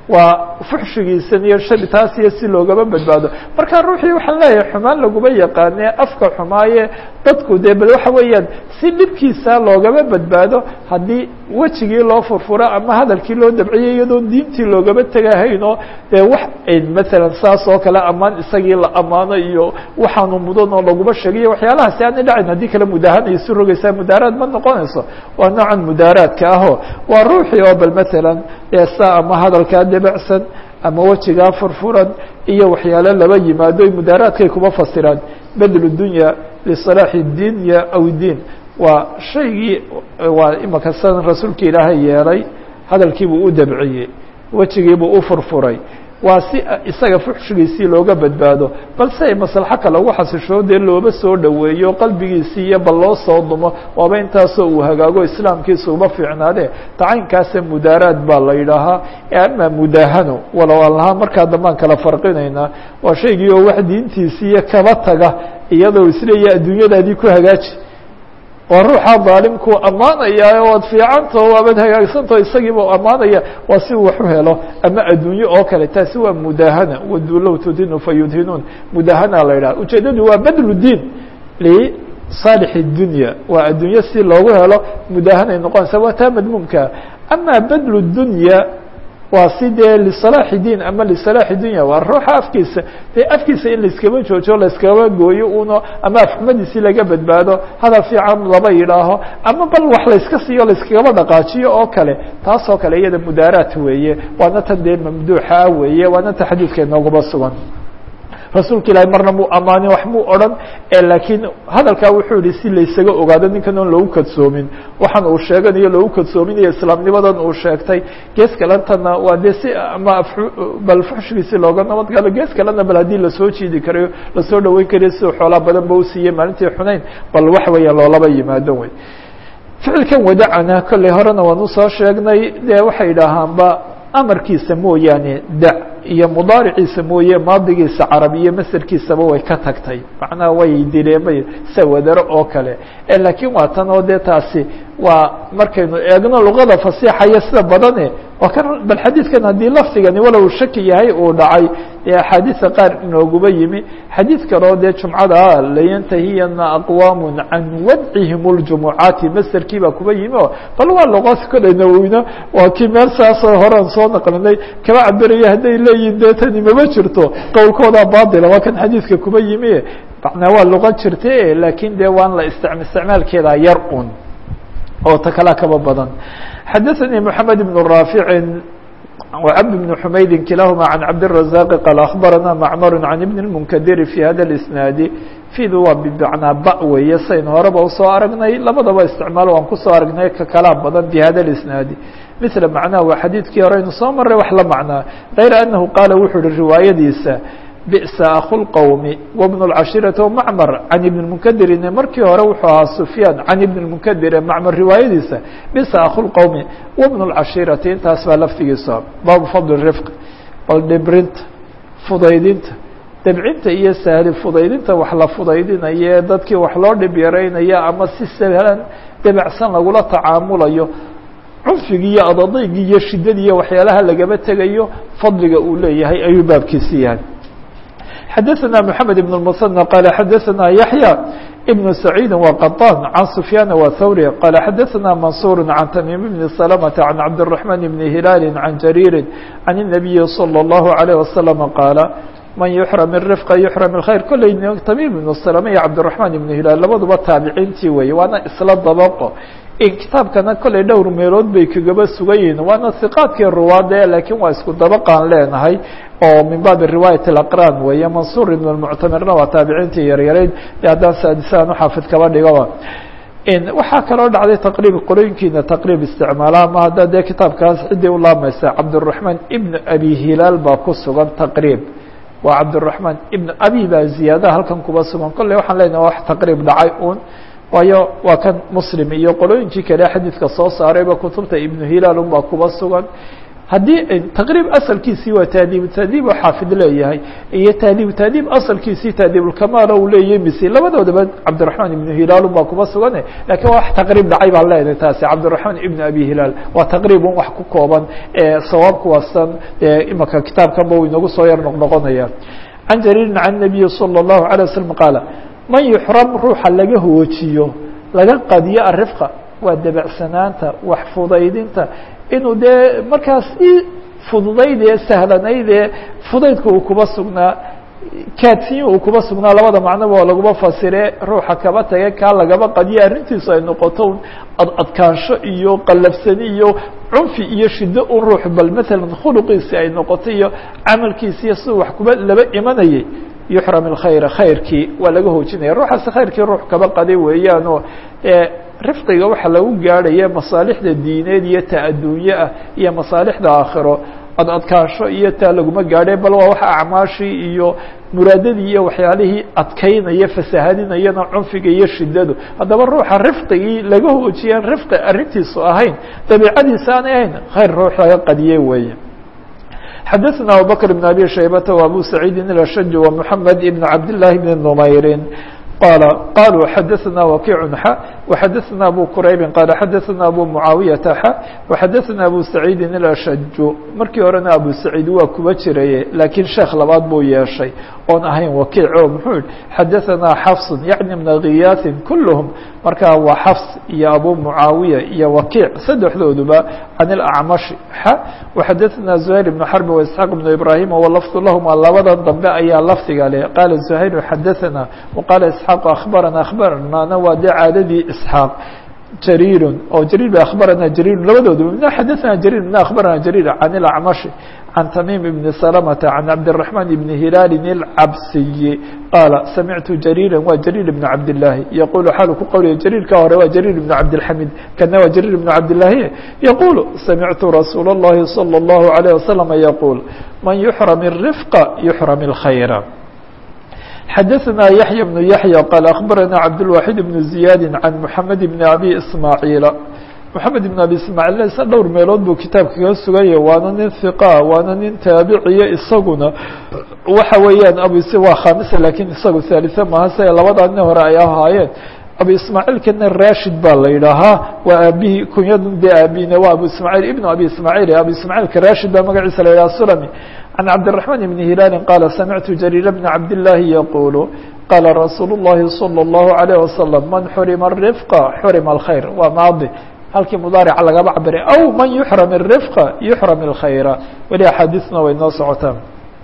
waa fuxshigiisan iyo sharitaas iyo si loogaba badbaado marka ruuxii waxaan leeyahay xumaan laguma yaqaane afka xumaaye dadku dee bal waxa weeyaan si dhibkiisa loogaba badbaado haddii wejigii loo furfuro ama hadalkii loo dabciyay iyadoon diintii loogaba tegahayn oo dee wax maalan saas oo kale ammaan isagii la ammaano iyo waxaanu mudan oo laguma sheegayo waxyaalahaasi aanay dhacin haddii kale mudaahana isu rogaysaa mudaaraad ma noqonayso waa noocan mudaaraadka aho waa ruuxii oo bal matalan eesa ama hadalkaa debacsan ama wejigaa furfuran iyo waxyaalo laba yimaado mudaaraadkay kuma fasiraan bedl dunya liصalaaxi dinya aw diin waa shaygii waa imaka san rasuulka ilaahay yeelay hadalkiibuu u dabciyey wejigiibuu u furfuray waa si isaga fuxshigiisii looga badbaado balse ay maslaxo kale ugu xasishoo dee looba soo dhoweeyo qalbigiisii iyo bal loo soo dumo waaba intaasoo uu hagaago islaamkiisa uma fiicnaade tacaynkaasa mudaaraad baa la yidhaahaa ama mudaahano walow aan lahaa markaa dambaan kala farqinaynaa waa shaygii oo wax diintiisiiyo kaba taga iyadoo isleeya adduunyadaadii ku hagaaji waa ruuxa daalimkuu ammaanaya waad fiicantao waabad hagaagsantao isagiiba ammaanaya waa si uu wax u helo ama addunye oo kale taasi waa mudaahana waduu low tudhinu fayudhinuun mudaahana la yidhaha ujeedadu waa badlu diin lisaalix اdunya waa addunye si loogu helo mudaahanay noqonaysa waa taa madmuumka ama badlu dunya waa si dee liصalaaxi diin ama liصalaaxi dunya waa ruuxa afkiisa dee afkiisa in laiskaba joojo laiskaba gooyo uno ama afxumadiisi laga badbaado hadal fiican laba yidhaaho ama bal wax layska siiyo laiskagaba dhaqaajiyo oo kale taas oo kale iyada mudaaraat weeye waana tan dee mamduuxa weeye waana ta xadiidka inoogaba sugan rasuulka ilaahay marna muu ammaanin wax muu odhan laakiin hadalkaa wuxuu yihi si laysaga ogaado ninkan oon loogu kadsoomin waxaan uu sheeganayo loogu kadsoominayo islaamnimadan uu sheegtay gees kalentana waa dee si ama bal fuxshigiisi looga nabadgalo gees kalena bal haddii lasoo jiidi karayo lasoo dhaweyn karayo siduu xoolaa badan ba usiiyey maalintii xunayn bal waxa weeyaan loolaba yimaado wey ficilkan wadacana kolley horena waan usoo sheegnay dee waxay idhaahaanba amarkiisa mooyaane da iyo mudaariciisa mooye maadigiisa carab iyo masarkiisaba way ka tagtay macnaha way dileemay sawadaro oo kale laakiin waa tan oo dee taasi waa markaynu eegno luqada fasiixaya sida badane waa kan bal xadiidkan haddii lafdigani walow shaki yahay uu dhacay ee axaadiisa qaar inooguba yimi xadiid kaleo dee jumcada layantahiyana aqwaamu can wadcihim اljumucaati masarkii baa kuba yimi o bal waa luqaas koley nawowina waa kii meel saasoo horean soo naqlinay kama cabiraya hadday leeyihin dee tani mama jirto qowlkooda baatila waa kan xadiidka kuba yimi macnaa waa luqa jirta laakiin dee waan la istic isticmaalkeeda yar un oo ta kalaa kaba badan xadaثnي محamed بن rاafiع وcبد بن حmaydi kilahma عan cabdالرaزاq qال أخbarana mcmr عan بن المنkdir في hada الاسناad فid waa bmacnaa ba weeye sayn horeba usoo aragnay labadaba isticmaal waan kusoo aragnay ka kalaa badan bhada الاسناadi mثla macnaha waa xadiidkii hore aynu soo maray wax la macnaa غayr أنahu qaala wuxuu hi riwaayadiisa بئسa أخو الqوم وبن الcashيرة ومعmر عن iبن المنkdirin markii hore wuxuu ahaa سفyاn عن iبن المنkdir معmر riwaayadiisa بئسa أخو الqوم وبن الcashيرaةi intaas baa laftigiisa baabu فضل الرفق bal dhibrinta fudaydinta debcinta iyo sahli fudaydinta wax la fudaydinaye dadkii wax loo dhib yaraynaya ama si sahlan debacsan lagula tacaamulayo cunfigii iyo adadaygii iyo shidadii iyo waxyaalaha lagaba tegayo fadliga uu leeyahay ayuu baabkiisi yahay xadaثna mحamed بن المثنى qال xadaثna yaحyى بن سacيidi وqطاn عan سفyاn وthwrي qال xadaثna maنصuر عan تmيم بن سلمة عan cabدالرحمن بن هiلاal عan جرير عan النبي صلى الله عليه وسلم qاaل man يحرم الرفق يحرم الخير kolley تmيم بن سلمة iyo cabدالرحمن بن هiلاal labaduba taabiciintii weeye waana isla dabqo kitaabkana kolley dhowr meelood bay kagaba sugan yihiin waana hiqaadkii ruwaada laakiin waa isku dabaqaan leenahay oo min baabi riwaayat اlaqraan weeye mansuur ibn اlmuctamirna waa taabiciintii yaryarayd e haddaan saadisaan uxaafid kaba dhigaba waxaa kaloo dhacday taqriib qorooyinkiina taqriib isticmaala ama hadda dee kitaabkaas ciddii u laamaysa cabdالرaحmaan ibn abi hilaal baa ku sugan taqriib waa cabdالرaحmaan ibn abi baa ziyaadaha halkan kuba sugan kolley waxaan leenahay wax taqriib dhacay un waayo waa kan muslim iyo qolooyinkii kale xadiidka soo saarayba kutubta ibnu hilaal unbaa kuba sugan haddii taqriib asalkiisii waa taadiibu taadiib oo xaafid leeyahay iyo taadiibu taadiib asalkiisii taadiibulkamaal uu leeyahay misi labadoodaba cabdiraxmaan ibnu hilaal baa kuma sugane lakiin waa wax taqriib dhacay baan leenahay taasi cabdiraxmaan ibnu abi hilaal waa taqriibun wax ku kooban sawaabku waasan imaka kitaabkanba uu inagu soo yar noqnoqonaya can jariirin can nabiyi salى الlahu عalيه waslm qaala man yuxram ruuxa laga hoojiyo laga qadiyo arifqa waa debecsanaanta wax fudaydinta inuu dee markaas i fududayd ee sahlanayd ee fudaydka uu kuba sugnaa kaadsiyin uu kuba sugnaa labada macnoba oo laguma fasire ruuxa kaba tage kaa lagaba qadiyo arrintiisu ay noqoto ad adkaansho iyo qallafsani iyo cunfi iyo shiddo un ruux bal maalan khuluqiisi ay noqoto iyo camalkiisi iyo siduu wax kuba laba imanayay yuxram اlkhayra khayrkii waa laga hoojinaya ruuxaasi khayrkii ruux kaba qaday weeyaan oo rifqiga waxaa lagu gaadhaya masaalixda diineed iyo ta adduunye ah iyo masaalixda aakhiro ad adkaansho iyo taa laguma gaadhe bal waa waxa acmaashii iyo muraadadii iyo waxyaalihii adkaynaya fasahadinayana cunfiga iyo shidadu haddaba ruuxa rifqigii laga hoojiyaan rifqi arrintiisu ahayn dabiicadiisa aanay ahayn khayr ruux laga qadiyey weeye xadaثna abubakr بn abi shaybata وabu saciidi الashaj ومحamed ibn cabd لlahi bn نmayri qala qaluu xadaثna wakiic xa وxadaثna abu quraybi qala xadaثna abu mucaawiyaةa xa وxadaثna abu saciidi الashaj markii horena abu saciid waa kuba jiraye laakiin sheekh labaad buu yeeshay oon ahayn wakiic o muxuu yihi xadaثna xafs yaعni min giyaaثin kulhm markaa waa xafs iyo abu mucaawiya iyo wakiic saddexdooduba can اlacmashi xa وxadaثna زuhayr ibn xarb واسxaaq ibn ibrahim walafdu lahuma labadan dambe ayaa lafdiga leh qaala زuhayr xadaثna وqaala isxaaq akhbarana akhbaranaana waa dee caadadii isxaaq jariir oo jariir ba akhbarana jariir labadooduba mina xadaثna jariir mina akhbarana jariir can اlacmashi can tamiim ibni salamata can cabdالرaحman ibni hilaalin اlcabsiyi qaala samictu jariira waa jariir ibn cabdالlahi yaqulu xaalu ku qowliya jariirka hore waa jariir ibn cabdالxamid kana waa jariir ibn cabdالlahi yaqulu samictu rasuul الlahi salى الlahu عalيه wasalam yaquul man yuxram الrifqa yuxram الkhayra xadaثna yaحya بن yaحyى qال aخbarana cabdالwaxid بن زiyaadi can mحamed بn abi ismaaعiila mحamed بn abi ismaaعiil isa dhowr meelood buu kitaabka kaga suganya waana nin hiqa waana nin taabiciya isaguna waxa weeyaan abu waa khamisa lakin isagu haaliثe maha se labadaa nin hore ay ahaayeen abu ismaaعiilkana rashid baa la yidhaahaa waa aabihii kunyadan dee aabihina waa abu ismaaعiil ibn abi ismaaعiil abu ismaaعiilka rashid baa magaciisa la yidhaha sulami عن cبدالرحمن بن هiلال قال سمعت جرير بن عبد الله يقول قال رsuuل اللhi صلى الله عليه وسلم من xرم الرفق xرم الخير waa maadi halkii مdaaرca lagaba cabiray أو maن يحرم الرفق يحرم الخير weli أxاadiثna way noo socotaa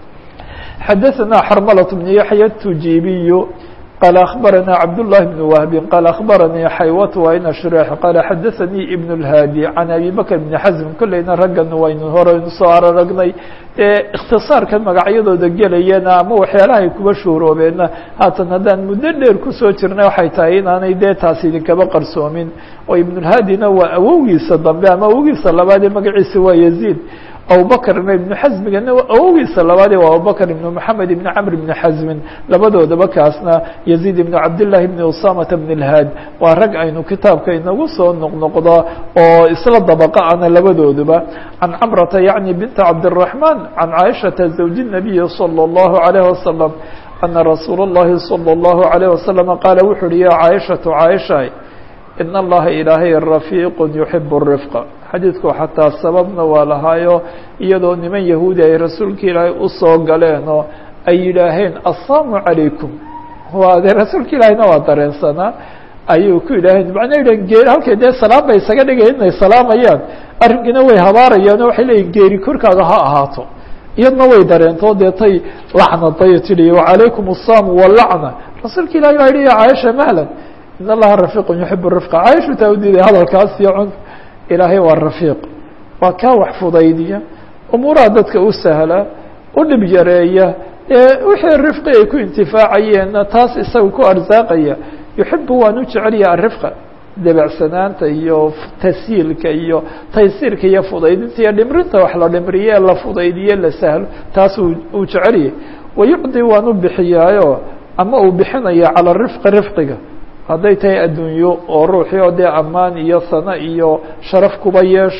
xdثنا xرملة بن يحيى التuجيبي قال أخبرنا عبد الله بن وهب قال أخبرني xaywة وin شhريح قال xdثني بن الهاdي عن أبي بكر بن حزم kolleyna raggan waynu horeynu soo araragnay اkhtiصاarkan magacyadooda gelayana ama waxyaalahay kuba shuhroobeena haatan haddaan muddo dheer kusoo jirnay waxay tahay inaanay dee taas idinkaba qarsoomin oo iبن الهاdيna waa awowgiisa dambe ama awowgiisa labaadee magaciisa waa يزيد abubkrna iبن xزmigana awowgiisa labaade waa abubكر iبن محamed iبن cمr iبن xزmin labadoodaba kaasna يزيد iبن cabdاللahi بن usamة بن الhاd waa rag aynu kitaabka inagu soo noqnoqdo oo isla dabqa ana labadooduba عan cمرةa yaعnي بنت cabdالرحمن عan cائشhaةa زوج النبي صلى الله عليه وسلم أنa رasuul الlahi صلى الله عليه وسلم qاala wuxu uhi ya cائشhaة cائشha in اllaha ilaahay rafiiq yuxib الrifq xadiidku xataa sababna waa lahaayo iyadoo niman yahuudi ay rasuulka ilaahay usoo galeen oo ay yidhaaheen assalaamu calaykum waa dee rasuulka ilaahayna waa dareensanaa ayuu ku yidhaaheen macnaa yidhaheen geeri halkay dee salaam bay isaga dhigayen inay salaamayaan arrinkiina way habaarayaan oo waxay leeyihin geeri korkaaga ha ahaato iyadna way dareento dee tay lacnaday tidhi wacalaykum الsalaam walacna rasuulka ilahay baa yihi ya caaisha mahlan in allaha rafiiq yuxib rifqa caaishu taa u diiday hadalkaas iyo cun ilaahay waa rafiiq waa kaa wax fudaydiya umuuraha dadka u sahla u dhib yareeya wixii rifqi ay ku intifaacayeenna taas isaga ku arsaaqaya yuxibu waan u jecelya arifqa debecsanaanta iyo tasyiilka iyo taysiirka iyo fudaydinta iyo dhimrinta wax la dhimriye la fudaydiye la sahlo taas uu jecelyahy wayucdi waan u bixiyaayo ama uu bixinaya calى rifqi rifqiga hadday tahay adduunyo oo ruuxii oo dee ammaan iyo sano iyo sharaf kuba yeesha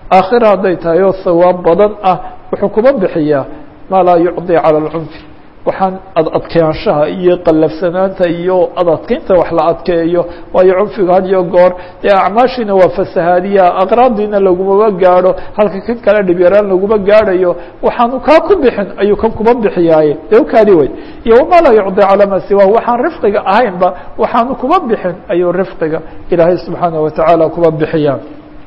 aakhira hadday tahay oo hawaab badan ah wuxuu kuma bixiyaa maa laa yucdi cala alcunfi waxaan ad adkaanshaha iyo qallafsanaanta iyo ad adkeynta wax la adkeeyo waayo cunfiga had iyo goor dee acmaashiina waa fasahaadiya aqraadiina lagumaba gaadho halka kan kale dhibyaraan laguma gaadhayo waxaanu kaa ku bixin ayuu kan kuma bixiyaaye dee ukaadi wey iyo wamaa laa yucdi calaa ma siwa waxaan rifqiga ahaynba waxaanu kuma bixin ayuu rifqiga ilaahay subxaana watacaala kuma bixiyaa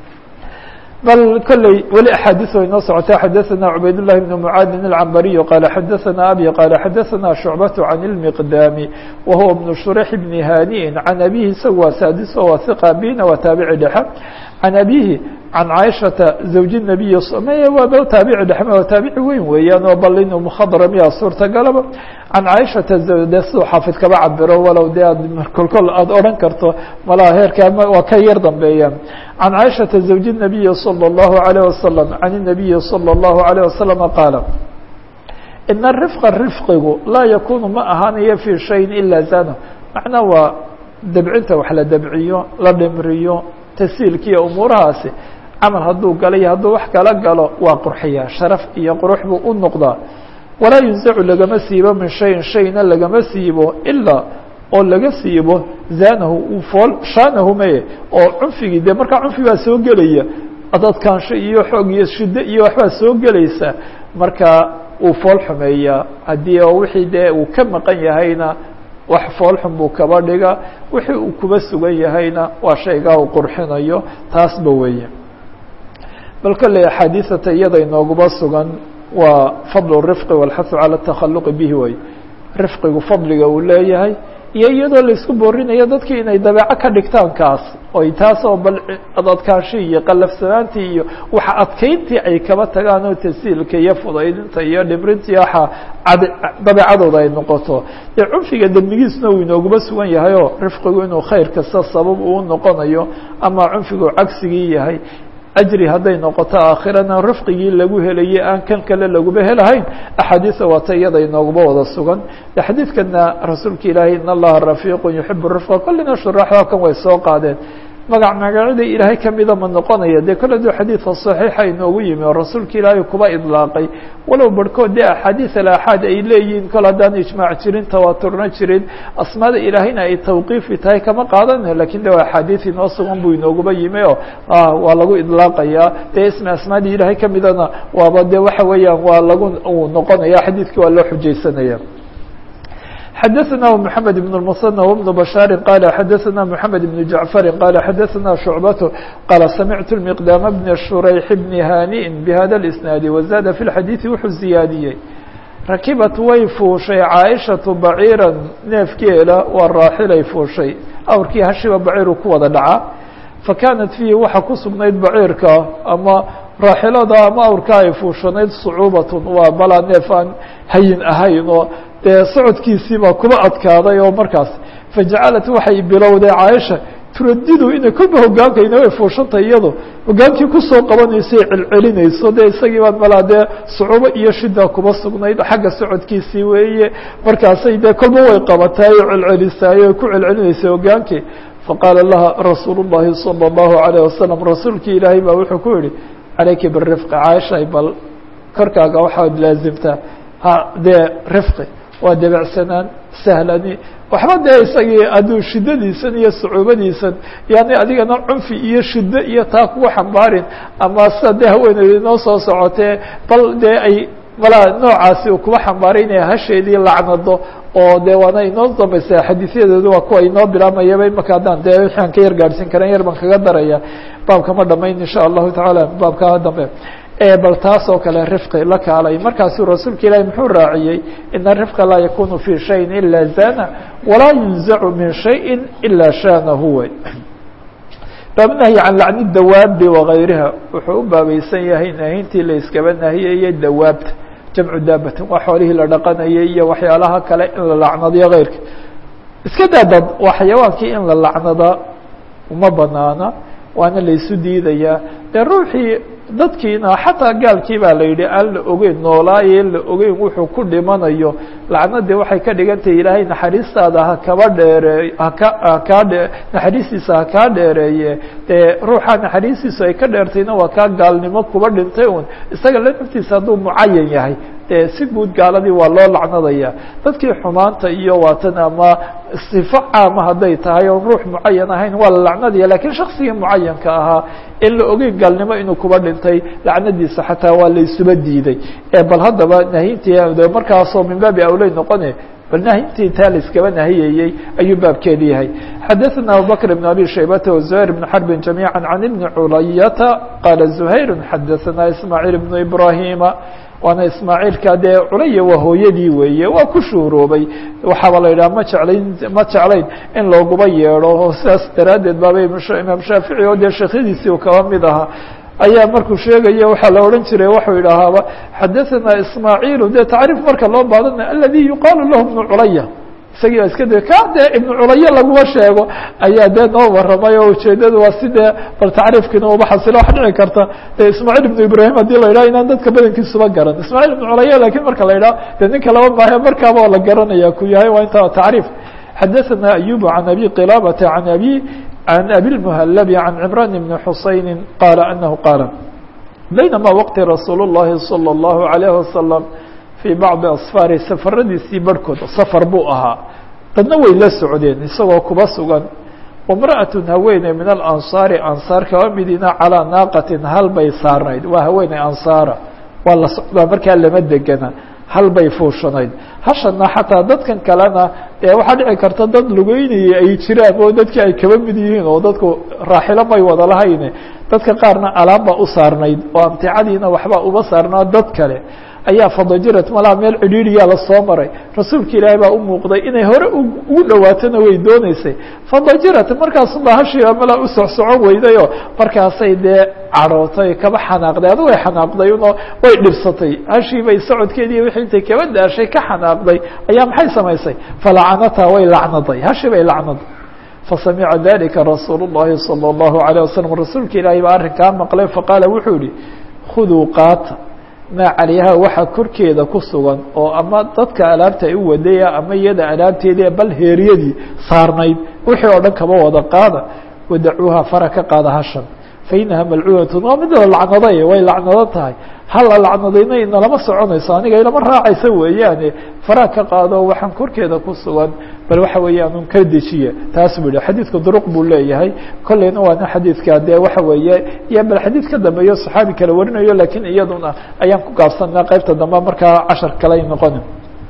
bal kolley weli axaadiis way noo socotay xadaثana cubayd الlahi بn mعaadin الcambariyu qaala xadaثana abi qaala xadaثana shucbaة can الmiqdaami wa huwa bn shurيx bni haniin can abihi isagu waa saadiso waa hiqa bina waa taabici dhexe can abihi can caaishata zawji الnabiyi waaba taabici dhexe waa taabici weyn weeyaan oo bal inuu mukhadramiya suurtagalaba can caaishata de siduu xaafid kaba cabiro walow de aad kolkol aada odhan karto malaha heerka waa ka yar dambeeyaan can caaishata zawji الnabiyi salى الlahu عalيه wasalam can الnabiyi salى الlahu عalيه wasalama qaala ina rifqa rifqigu laa yakunu ma ahaanayo fii shayin ila zano macnaa waa dabcinta wax la dabciyo la dhimriyo tasiilkiiyo umuurahaasi camal hadduu galay hadduu wax kala galo waa qurxiyaa sharaf iyo qurux buu u noqdaa walaa yunsacu lagama siibo min shayin shayna lagama siibo ilaa oo laga siibo zanahu uu fool shaanahu maye oo cunfigii dee markaa cunfi baa soo gelaya adadkaansho iyo xoog iyo shiddo iyo waxbaa soo gelaysa markaa uu fool xumeeyaa haddii oo wixii dee uu ka maqan yahayna wax foolxun buu kaba dhiga wixii uu kuba sugan yahayna waa shaygaa uu qurxinayo taasba weeye bal kolley axaadiisata iyada inooguma sugan waa fadlu rifqi walxahu cala atakhaluqi bihi way rifqigu fadliga uu leeyahay iyo iyadoo laisku boorinayo dadkii inay dabeeco ka dhigtaan kaas oy taas oo bal adadkaanshii iyo qallafsanaantii iyo waxa adkeyntii ay kaba tagaan oo tasiilka iyo fudaydinta iyo dhibrinta iyo waxa dabeecadooda ay noqoto dee cunfiga dembigiisna uu inooguma sugan yahay oo rifqigu inuu khayr kasta sabab uu noqonayo ama cunfigu cagsigii yahay ajri hadday noqoto aakhirana rifqigii lagu helayay aan kan kale laguba helahayn axaadiisa waata iyada inooguma wada sugan de xadiidkana rasuulka ilaahay in allaha rafiiqu yuxibu rifqa kollina shuraaxda kan way soo qaadeen magac magacyada ilaahay kamida ma noqonaya dee kole du xadiidka صaxiixa inoogu yimi oo rasuulka ilaahay kuba idlaaqay walow barhkood dee axaadiis alaxaad ay leeyihiin kol haddaan ijmaac jirin tawaaturna jirin asmaada ilaahayna ay tawqiifi tahay kama qaadanayo lakin de waa axaadiis inoo sugan buu inooguba yimi oo waa lagu idlaaqayaa dee ismi asmaadii ilaahay kamidana waaba de waxa weeyaan waa lagu uu noqonaya xadiidkii waa loo xujaysanaya xdثna محمد بن المصنى وبن بشhاaر قال xdثna محمد بن جعفر قال xdثna شعبة قال سمعت المقدام بن شhريح بن هانئ بhذا الاسناaد وزاد في الحديث wuxuu زiyaadiyey رakiبت way fuushay cاaشhaة بعيirا neefkeela waa raaxilay fuushay awrkii hashiba baciiru ku wada dhaca فakaanت فيhi waxa ku sugnayd baciirka ama raaxilada ama awrka ay fuushanayd صعuubaة waa balaa neef aan hayin ahayn oo dee socodkiisiibaa kuba adkaaday oo markaas fajacalat waxay bilowday caaisha turadidu inay kolba hogaankayna way fuushantay iyado hogaankii kusoo qabanaysay celcelinayso dee isagii baa malaa dee sucuubo iyo shida kuba sugnayd xagga socodkiisii weeye markaasay dee kolba way qabataay oo celcelisaayo ay ku celcelinaysay hogaankii faqaala laha rasuul الlahi salى الlahu عalيه wasalam rasuulkii ilaahay baa wuxuu ku yihi calayki birifqi caaishay bal korkaaga waxaad laazimtaa ha dee rifqi waa debecsanaan sahlani waxba dee isagii hadduu shidadiisan iyo sucuubadiisan yani adigana cunfi iyo shiddo iyo taa kuga xambaarin ama sida dee haweeneyda inoo soo socotee bal dee ay malaa noocaasi uu kuba xambaaray inay hasheedii lacnado oo dee waana inoo dambaysa xadiisyadeedu waa kuwa inoo bilaamayaba imaka haddaan dee waxaan ka yar gaadhsiin karan yar baan kaga daraya baabka ma dhamayn insha allahu tacaala baabka dambe bal taas oo kale rifqi la kaalay markaasuu rasuulka ilaahi muxuu raaciyey ina rifqa laa yakunu fi shayin ila zana walaa yunzacu min shayin ila shanahu way baabnahyi can lacni dawaabi wagayriha wuxuu u baabaysan yahay nahintii la iskaba nahiyeye dawaabta jamcu daabatin waa xoolihii la dhaqanayay iyo waxyaalaha kale in la lacnadiyo keyrka iska daadad waa xayawaankii in la lacnada uma banaana waana laysu diidayaa dee ruuxii dadkiina xataa gaalkii baa la yidhi aan la ogeyn noolaaye la ogeyn wuxuu ku dhimanayo lacnadii waxay ka dhigan tahay ilaahay naxariistaada ha kaba dheereey haka hakaa dhe naxariistiisa ha kaa dheereeye dee ruuxa naxariistiisu ay ka dheertayna waa kaa gaalnimo kuba dhintay un isaga la naftiisa hadduu mucayan yahay dee si guud gaaladii waa loo lacnadaya dadkii xumaanta iyo waatan ama sifo caama hadday tahay oon ruux mucayan ahayn waa la lacnadaya lakiin shaksigii mucayanka ahaa in la ogeyn gaalnimo inuu kuba dhintay lacnadiisa xataa waa la isuba diiday bal haddaba nahintii markaasoo min baabi awley noqone bal nahintii taa la iskaba nahiyayey ayuu baabkeedi yahay xadaثna abubakr بn abi shaybata وزuhayr بn xarbi جamيعا can ibni culayata qaala زuhayr xadaثna ismaaعiil بn ibrahima waana ismaaciilka dee culaya waa hooyadii weeye waa ku shuhuroobay waxaaba la yidhaha ma jeclayn ma jeclayn in looguba yeedho oo sidaas daraaddeed baaba imaam shaafici oo dee sheekhadiisii u kaba mid ahaa ayaa markuu sheegaya waxaa la odhan jiray waxuu yidhaahaaba xadaثana ismaaciilu dee tacriif marka loo baadana aladi yuqaalu lahu bnu culaya isagii iska de ka dee ibnu culaya laguma sheego ayaa dee noo waramay oo ujeedadu waa si dee bal tacriifkiina uba xasilo waxa dhici karta dee ismaaciil ibnu ibrahim haddii la yidhaha inaan dadka badankiisuba garan ismaaciil ibnu culaya lakiin marka la yidhaha dee ninka laba maahe markaaba oo la garanaya ku yahay waa inta tacriif xadaثana ayub can abi qilabata an abi can abi lmuhalabi can cimran bni xusayni qaala anahu qaala baynama waqti rasuul الlahi salى الlahu عalayه wasalam fii bacdi asfaari safaradiisii barhkood safar buu ahaa dadna way la socdeen isagoo kuba sugan wamra'atun haweeney min alansaari ansaar kaba midina calaa naaqatin hal bay saarnayd waa haweeney ansaara waa la socdaa markaa lama degana hal bay fuushanayd hashana xataa dadkan kalena dee waxaa dhici karta dad lugeynaya ay jiraan oo dadkii ay kaba mid yihiin oo dadku raaxilo may wada lahayn dadka qaarna alaamba u saarnayd oo amticadiina waxbaa uba saarnaa dad kale ayaa fadajirat malaa meel cidhiiriyaa lasoo maray rasuulka ilaahay baa u muuqday inay hore ugu dhawaatona way dooneysay fadajirat markaasuba hashiiba malaa u socsocon weydayoo markaasay dee cadhootay kaba xanaaqday adu way xanaaqday uno way dhibsatay hashiibay socodkeedii wixii intay kaba daashay ka xanaaqday ayaa maxay samaysay falacanataa way lacnaday hashii bay lacnaday fasamica dalika rasuul الlahi salى الlahu عalيه wasalam rasuulka ilaahay baa arrinkaa maqlay faqaala wuxuu yihi khuduu qaata maa calayha waxa korkeeda ku sugan oo ama dadka alaabta ay u wadaya ama iyada alaabteedii bal heeryadii saarnayd wixii oo dhan kaba wada qaada wadacuuha fara ka qaada hashan fainaha malcuunatun waa mid la lacnaday way lacnado tahay hala lacnadayna inalama soconayso aniga inama raacaysa weeyaane fara ka qaado waxaan korkeeda ku sugan bal waxa weeyaan un ka dejiya taas buu yihi xadiidka duruq buu leeyahay kolleyna waana xadiidka dee waxa weeye iyo bal xadiid ka dambeeyo saxaabi kale warinayo lakiin iyaduna ayaan ku gaabsanaa qeybta dambe markaa cashar kale ay noqoni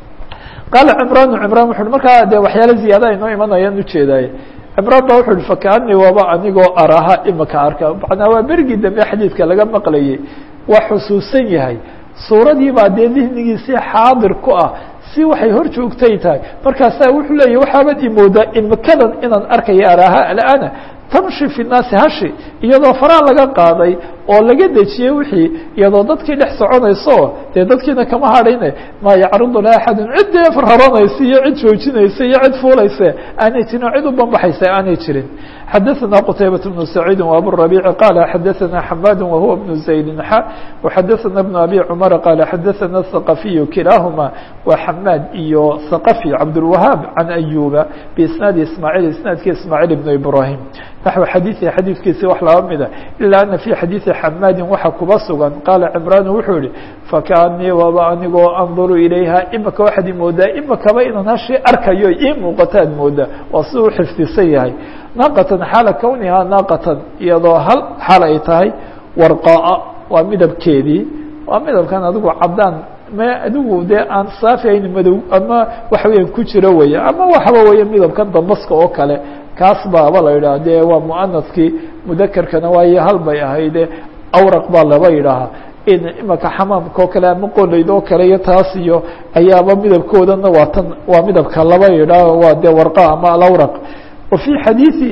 qaala cimraan cimraan wuxu uhi markaa dee waxyaala ziyaada aynoo imanayaan ujeedaaye cimraan ba wuxu uhi fakaanii waaba anigoo araha imaka arka macnaa waa berigii dambe xadiidka laga maqlayay waa xusuusan yahay suuradii baa dee dihnigiisii xaadir ku ah si waxay hor joogtay tahay markaasaa wuxuu leeyahy waxaabad imoodaa imikadan inaan arkaya araha alana tamshi fi naasi hashi iyadoo faraa laga qaaday oo laga dejiyey wixii iyadoo dadkii dhex soconayso dee dadkiina kama hadhayne maa yacridu laha axadun cid dee raranaysa iyo cid joojinaysa iyo cid fuulaysa aanay jirin oo cid u banbaxaysa aanay jirin xadaثna qtaybaة بن سacيidi وabالربيع qال xadaثna حmاd وهuوa بن زaيد x وxadaثna بن أbي cمر qال xadaثna الثقفي kilaahma wa حmاd iyo ثقفي cabdالوهاaب عan أyuba بisناadi ismاعيل isناadki ismاعيل بن إبراهيم naxو xadiiثi xadiidkiisi wax laba mida ilaa ana fي xadiiثi xamaadi waxa kuba sugan qaala cimraan wuxuu yihi fakaanii waba anigoo anduru ilayha imika waxaad imoodaa imikaba inaan hashii arkayo ii muuqataad moodaa waa si u xifdisan yahay naaqatan xaala kownihaa naaqatan iyadoo hal xaal ay tahay warqaa waa midabkeedii waa midabkan adigu cadaan ma adigu dee aan saafi ayn madow ama waxa weeyaan ku jiro weya ama waxaba weeye midabkan dambaska oo kale kaas baaba la yidhaha dee waa muanaskii mudakerkana waayo hal bay ahayde awraq baa laba yidhaahaa in imaka xamaamka oo kale ama qolayd oo kale iyo taas iyo ayaaba midabkoodana waa tan waa midabka laba yidhaah waa dee warqa ama alawraq wa fii xadiiثi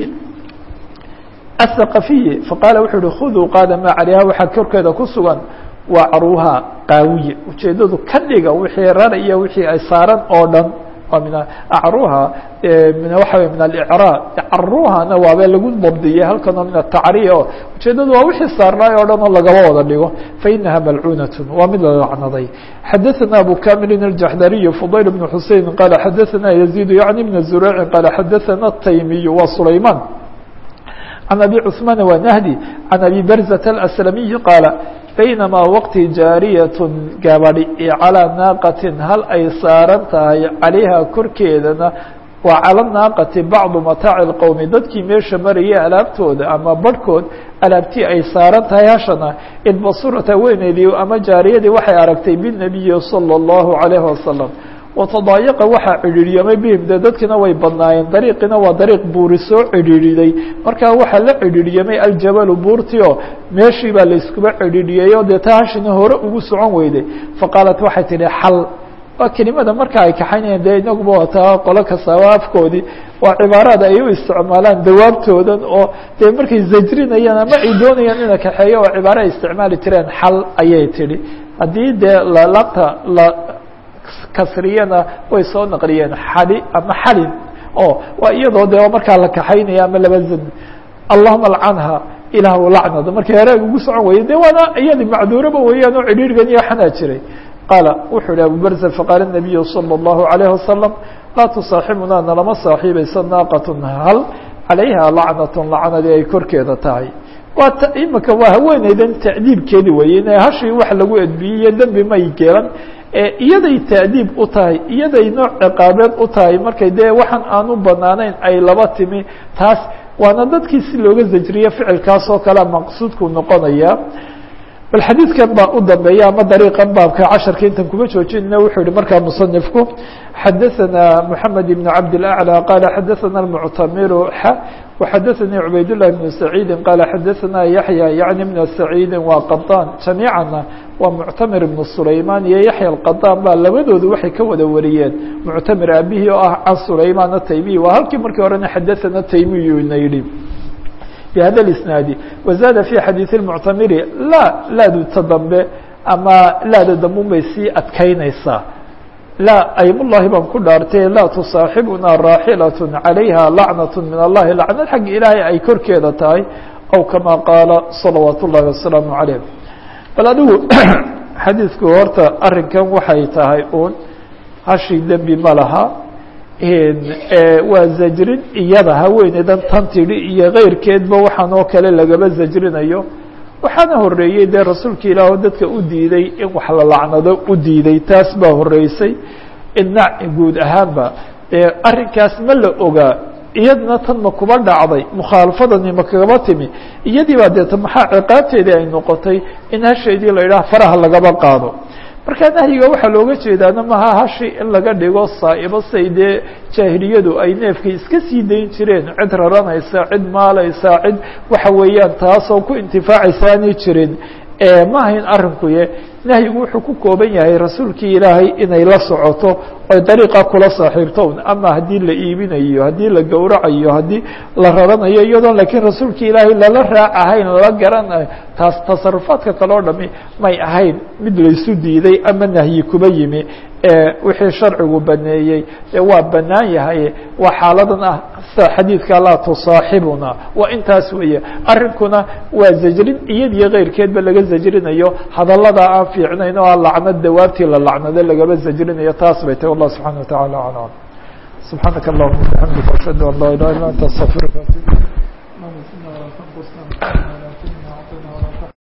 aلthaqafiyi faqaala wuxuu uhi khuduu qaada maa calayha waxaa korkeeda ku sugan waa caruuha qaawiye ujeedadu ka dhiga wixii rar iyo wixii ay saaran oo dhan waa min acruha waxa wey min alicraa caruhana waaba lagu dabdiyey halkanoo min atacriya o ujeedadu waa wixii saarnaay o dhan oo lagaba wada dhigo fainaha malcuunat waa mid la lacnaday xadaثana abu kamilin الjaxdariy fudayl بn xusein qala xadaثana yaزيd yaعni bn zurayci qala xadaثana الtaymiy wa sulayman عن أبي cثمان ونهدي عن أبي برزة الأسلمي قال بينما وqti jاaryة gabadhi calىa naaqatin hal ay saaran tahay calayha korkeedana waa calى naaqati bacdu mataaci الqowmi dadkii meesha marayay alaabtooda ama barhkood alaabtii ay saaran tahay hashana idbasurata weyneedii ama jaariyadii waxay aragtay biالنabiyi salى الlahu عalيه wasaلم watadaayaqa waxaa cidhiidhyamay bihim dee dadkina way badnaayeen dariiqina waa dariiq buuri soo cidhiidhiday markaa waxaa la cidhiidhyamay aljabalu buurti oo meeshii baa layskuba cidhiidhiyey dee ta hashina hore ugu socon weyday faqaalat waxay tidhi xal waa kelimada marka ay kaxaynayaan dee inaguba wataa qolo kastaaba afkoodii waa cibaaraad ay u isticmaalaan dawaabtoodan oo dee markay zajrinayaan ama ay doonayaan ina kaxeeyo oo cibaaro ay isticmaali jireen xal ayay tidhi haddii dee lalabta la kasriyana way soo naqliyeen xali ama xalin o waa iyadoo de markaa la kaxaynaya ama laba zan allahuma alcanha ilaah lacnada markii haraag ugu socon weyey de waana iyadi macduuraba weeyaan oo cidhiirgan iyo xanaa jiray qaala wuxuu yihi abu berza faqaala nabiyu salى الlahu عalayه wasalam laa tusaaxibunaa nalama saaxiibaysa naaqatun hal calayha lacnatun lacnadii ay korkeeda tahay waa imika waa haweeneydan tacdiibkeedi weye in hashii wax lagu edbiyey iyo dembi may gelan iyaday taadiib u tahay iyaday nooc ciqaabeed u tahay markay dee waxaan aan u banaanayn ay laba timi taas waana dadkii si looga zajriye ficilkaas oo kalea maqsuudku noqonaya bal xadiidkan baa u dambeeya ama dariiqan baabka casharka intan kuma joojinayna wuxuu yihi markaa musanifku xadaثana moxamed ibn cabd اlأعlى qala xadaثana اlmuctamiru x وxadaثanii cubayd لlah بn سacيidi qala xadaثana yaحya yaعni bna سacيidi waa qaطaan jamiicana waa muctamir ibn sulayman iyo yaحya الqaطaan baa labadoodu waxay ka wada wariyeen muctamir aabihii oo ah can sulayman ataymiy waa halkii markii horena xadaثana taymiyuna yihi بhada الاسناaد وزاad في xadيiث المctamiri la laadu ta dambe ama laada dambe bay sii adkaynaysaa la aymالlahi baan ku dhaartay laa tusaaxibuna raaxilaة عalayha lacnaة min الlahi lacnad xagga ilaahay ay korkeeda tahay aw kama qaala صalawaaت الlahi وaسلaaم عalيه bal adigu xadiidku horta arinkan waxay tahay un hashi dembi ma laha waa zajrin iyada haweeneydan tan tidhi iyo keyrkeedba waxaan oo kale lagaba zajrinayo waxaana horeeyey dee rasuulka ilaah oo dadka u diiday in wax la lacnado u diiday taas baa horeysay inac guud ahaanba arrinkaas ma la ogaa iyadna tan ma kuba dhacday mukhaalafadani ma kagaba timi iyadii baa deeta maxaa ciqaabteedii ay noqotay in hasheedii la yidhaha faraha lagaba qaado marka nahyiga waxaa looga jeedaana maha hashi in laga dhigo saa'ibo say dee jaahiliyadu ay neefkii iska sii dayn jireen cid raranaysa cid maalaysa cid waxa weeyaan taasoo ku intifaacaysa aanay jirin ma ahayn arrinkuye nahyigu wuxuu ku kooban yahay rasuulkii ilaahay inay la socoto oy dariiqa kula saaxiibto ama haddii la iibinayo haddii la gowracayo haddii la raranayo iyadoon laakiin rasuulkii ilaahay lala raac ahayn lala garanayo taas tasarufaadka kale o dhami may ahayn mid laysu diiday ama nahyi kuba yimi wixii sharcigu baneeyey waa banaan yahay waa xaaladan ah sida xadiidka laa tusaaxibuna waa intaas weeye arrinkuna waa zajrin iyadiyo keyrkeedba laga zajrinayo hadallada aan fiicnayn oo a lacnad dawaabtii la lacnado lagaba zajrinayo taas bay tahy wallah subxana wataعala alam subxaanaka allahuma bixamdika ashhadu an laa ilaha illa anta astafirka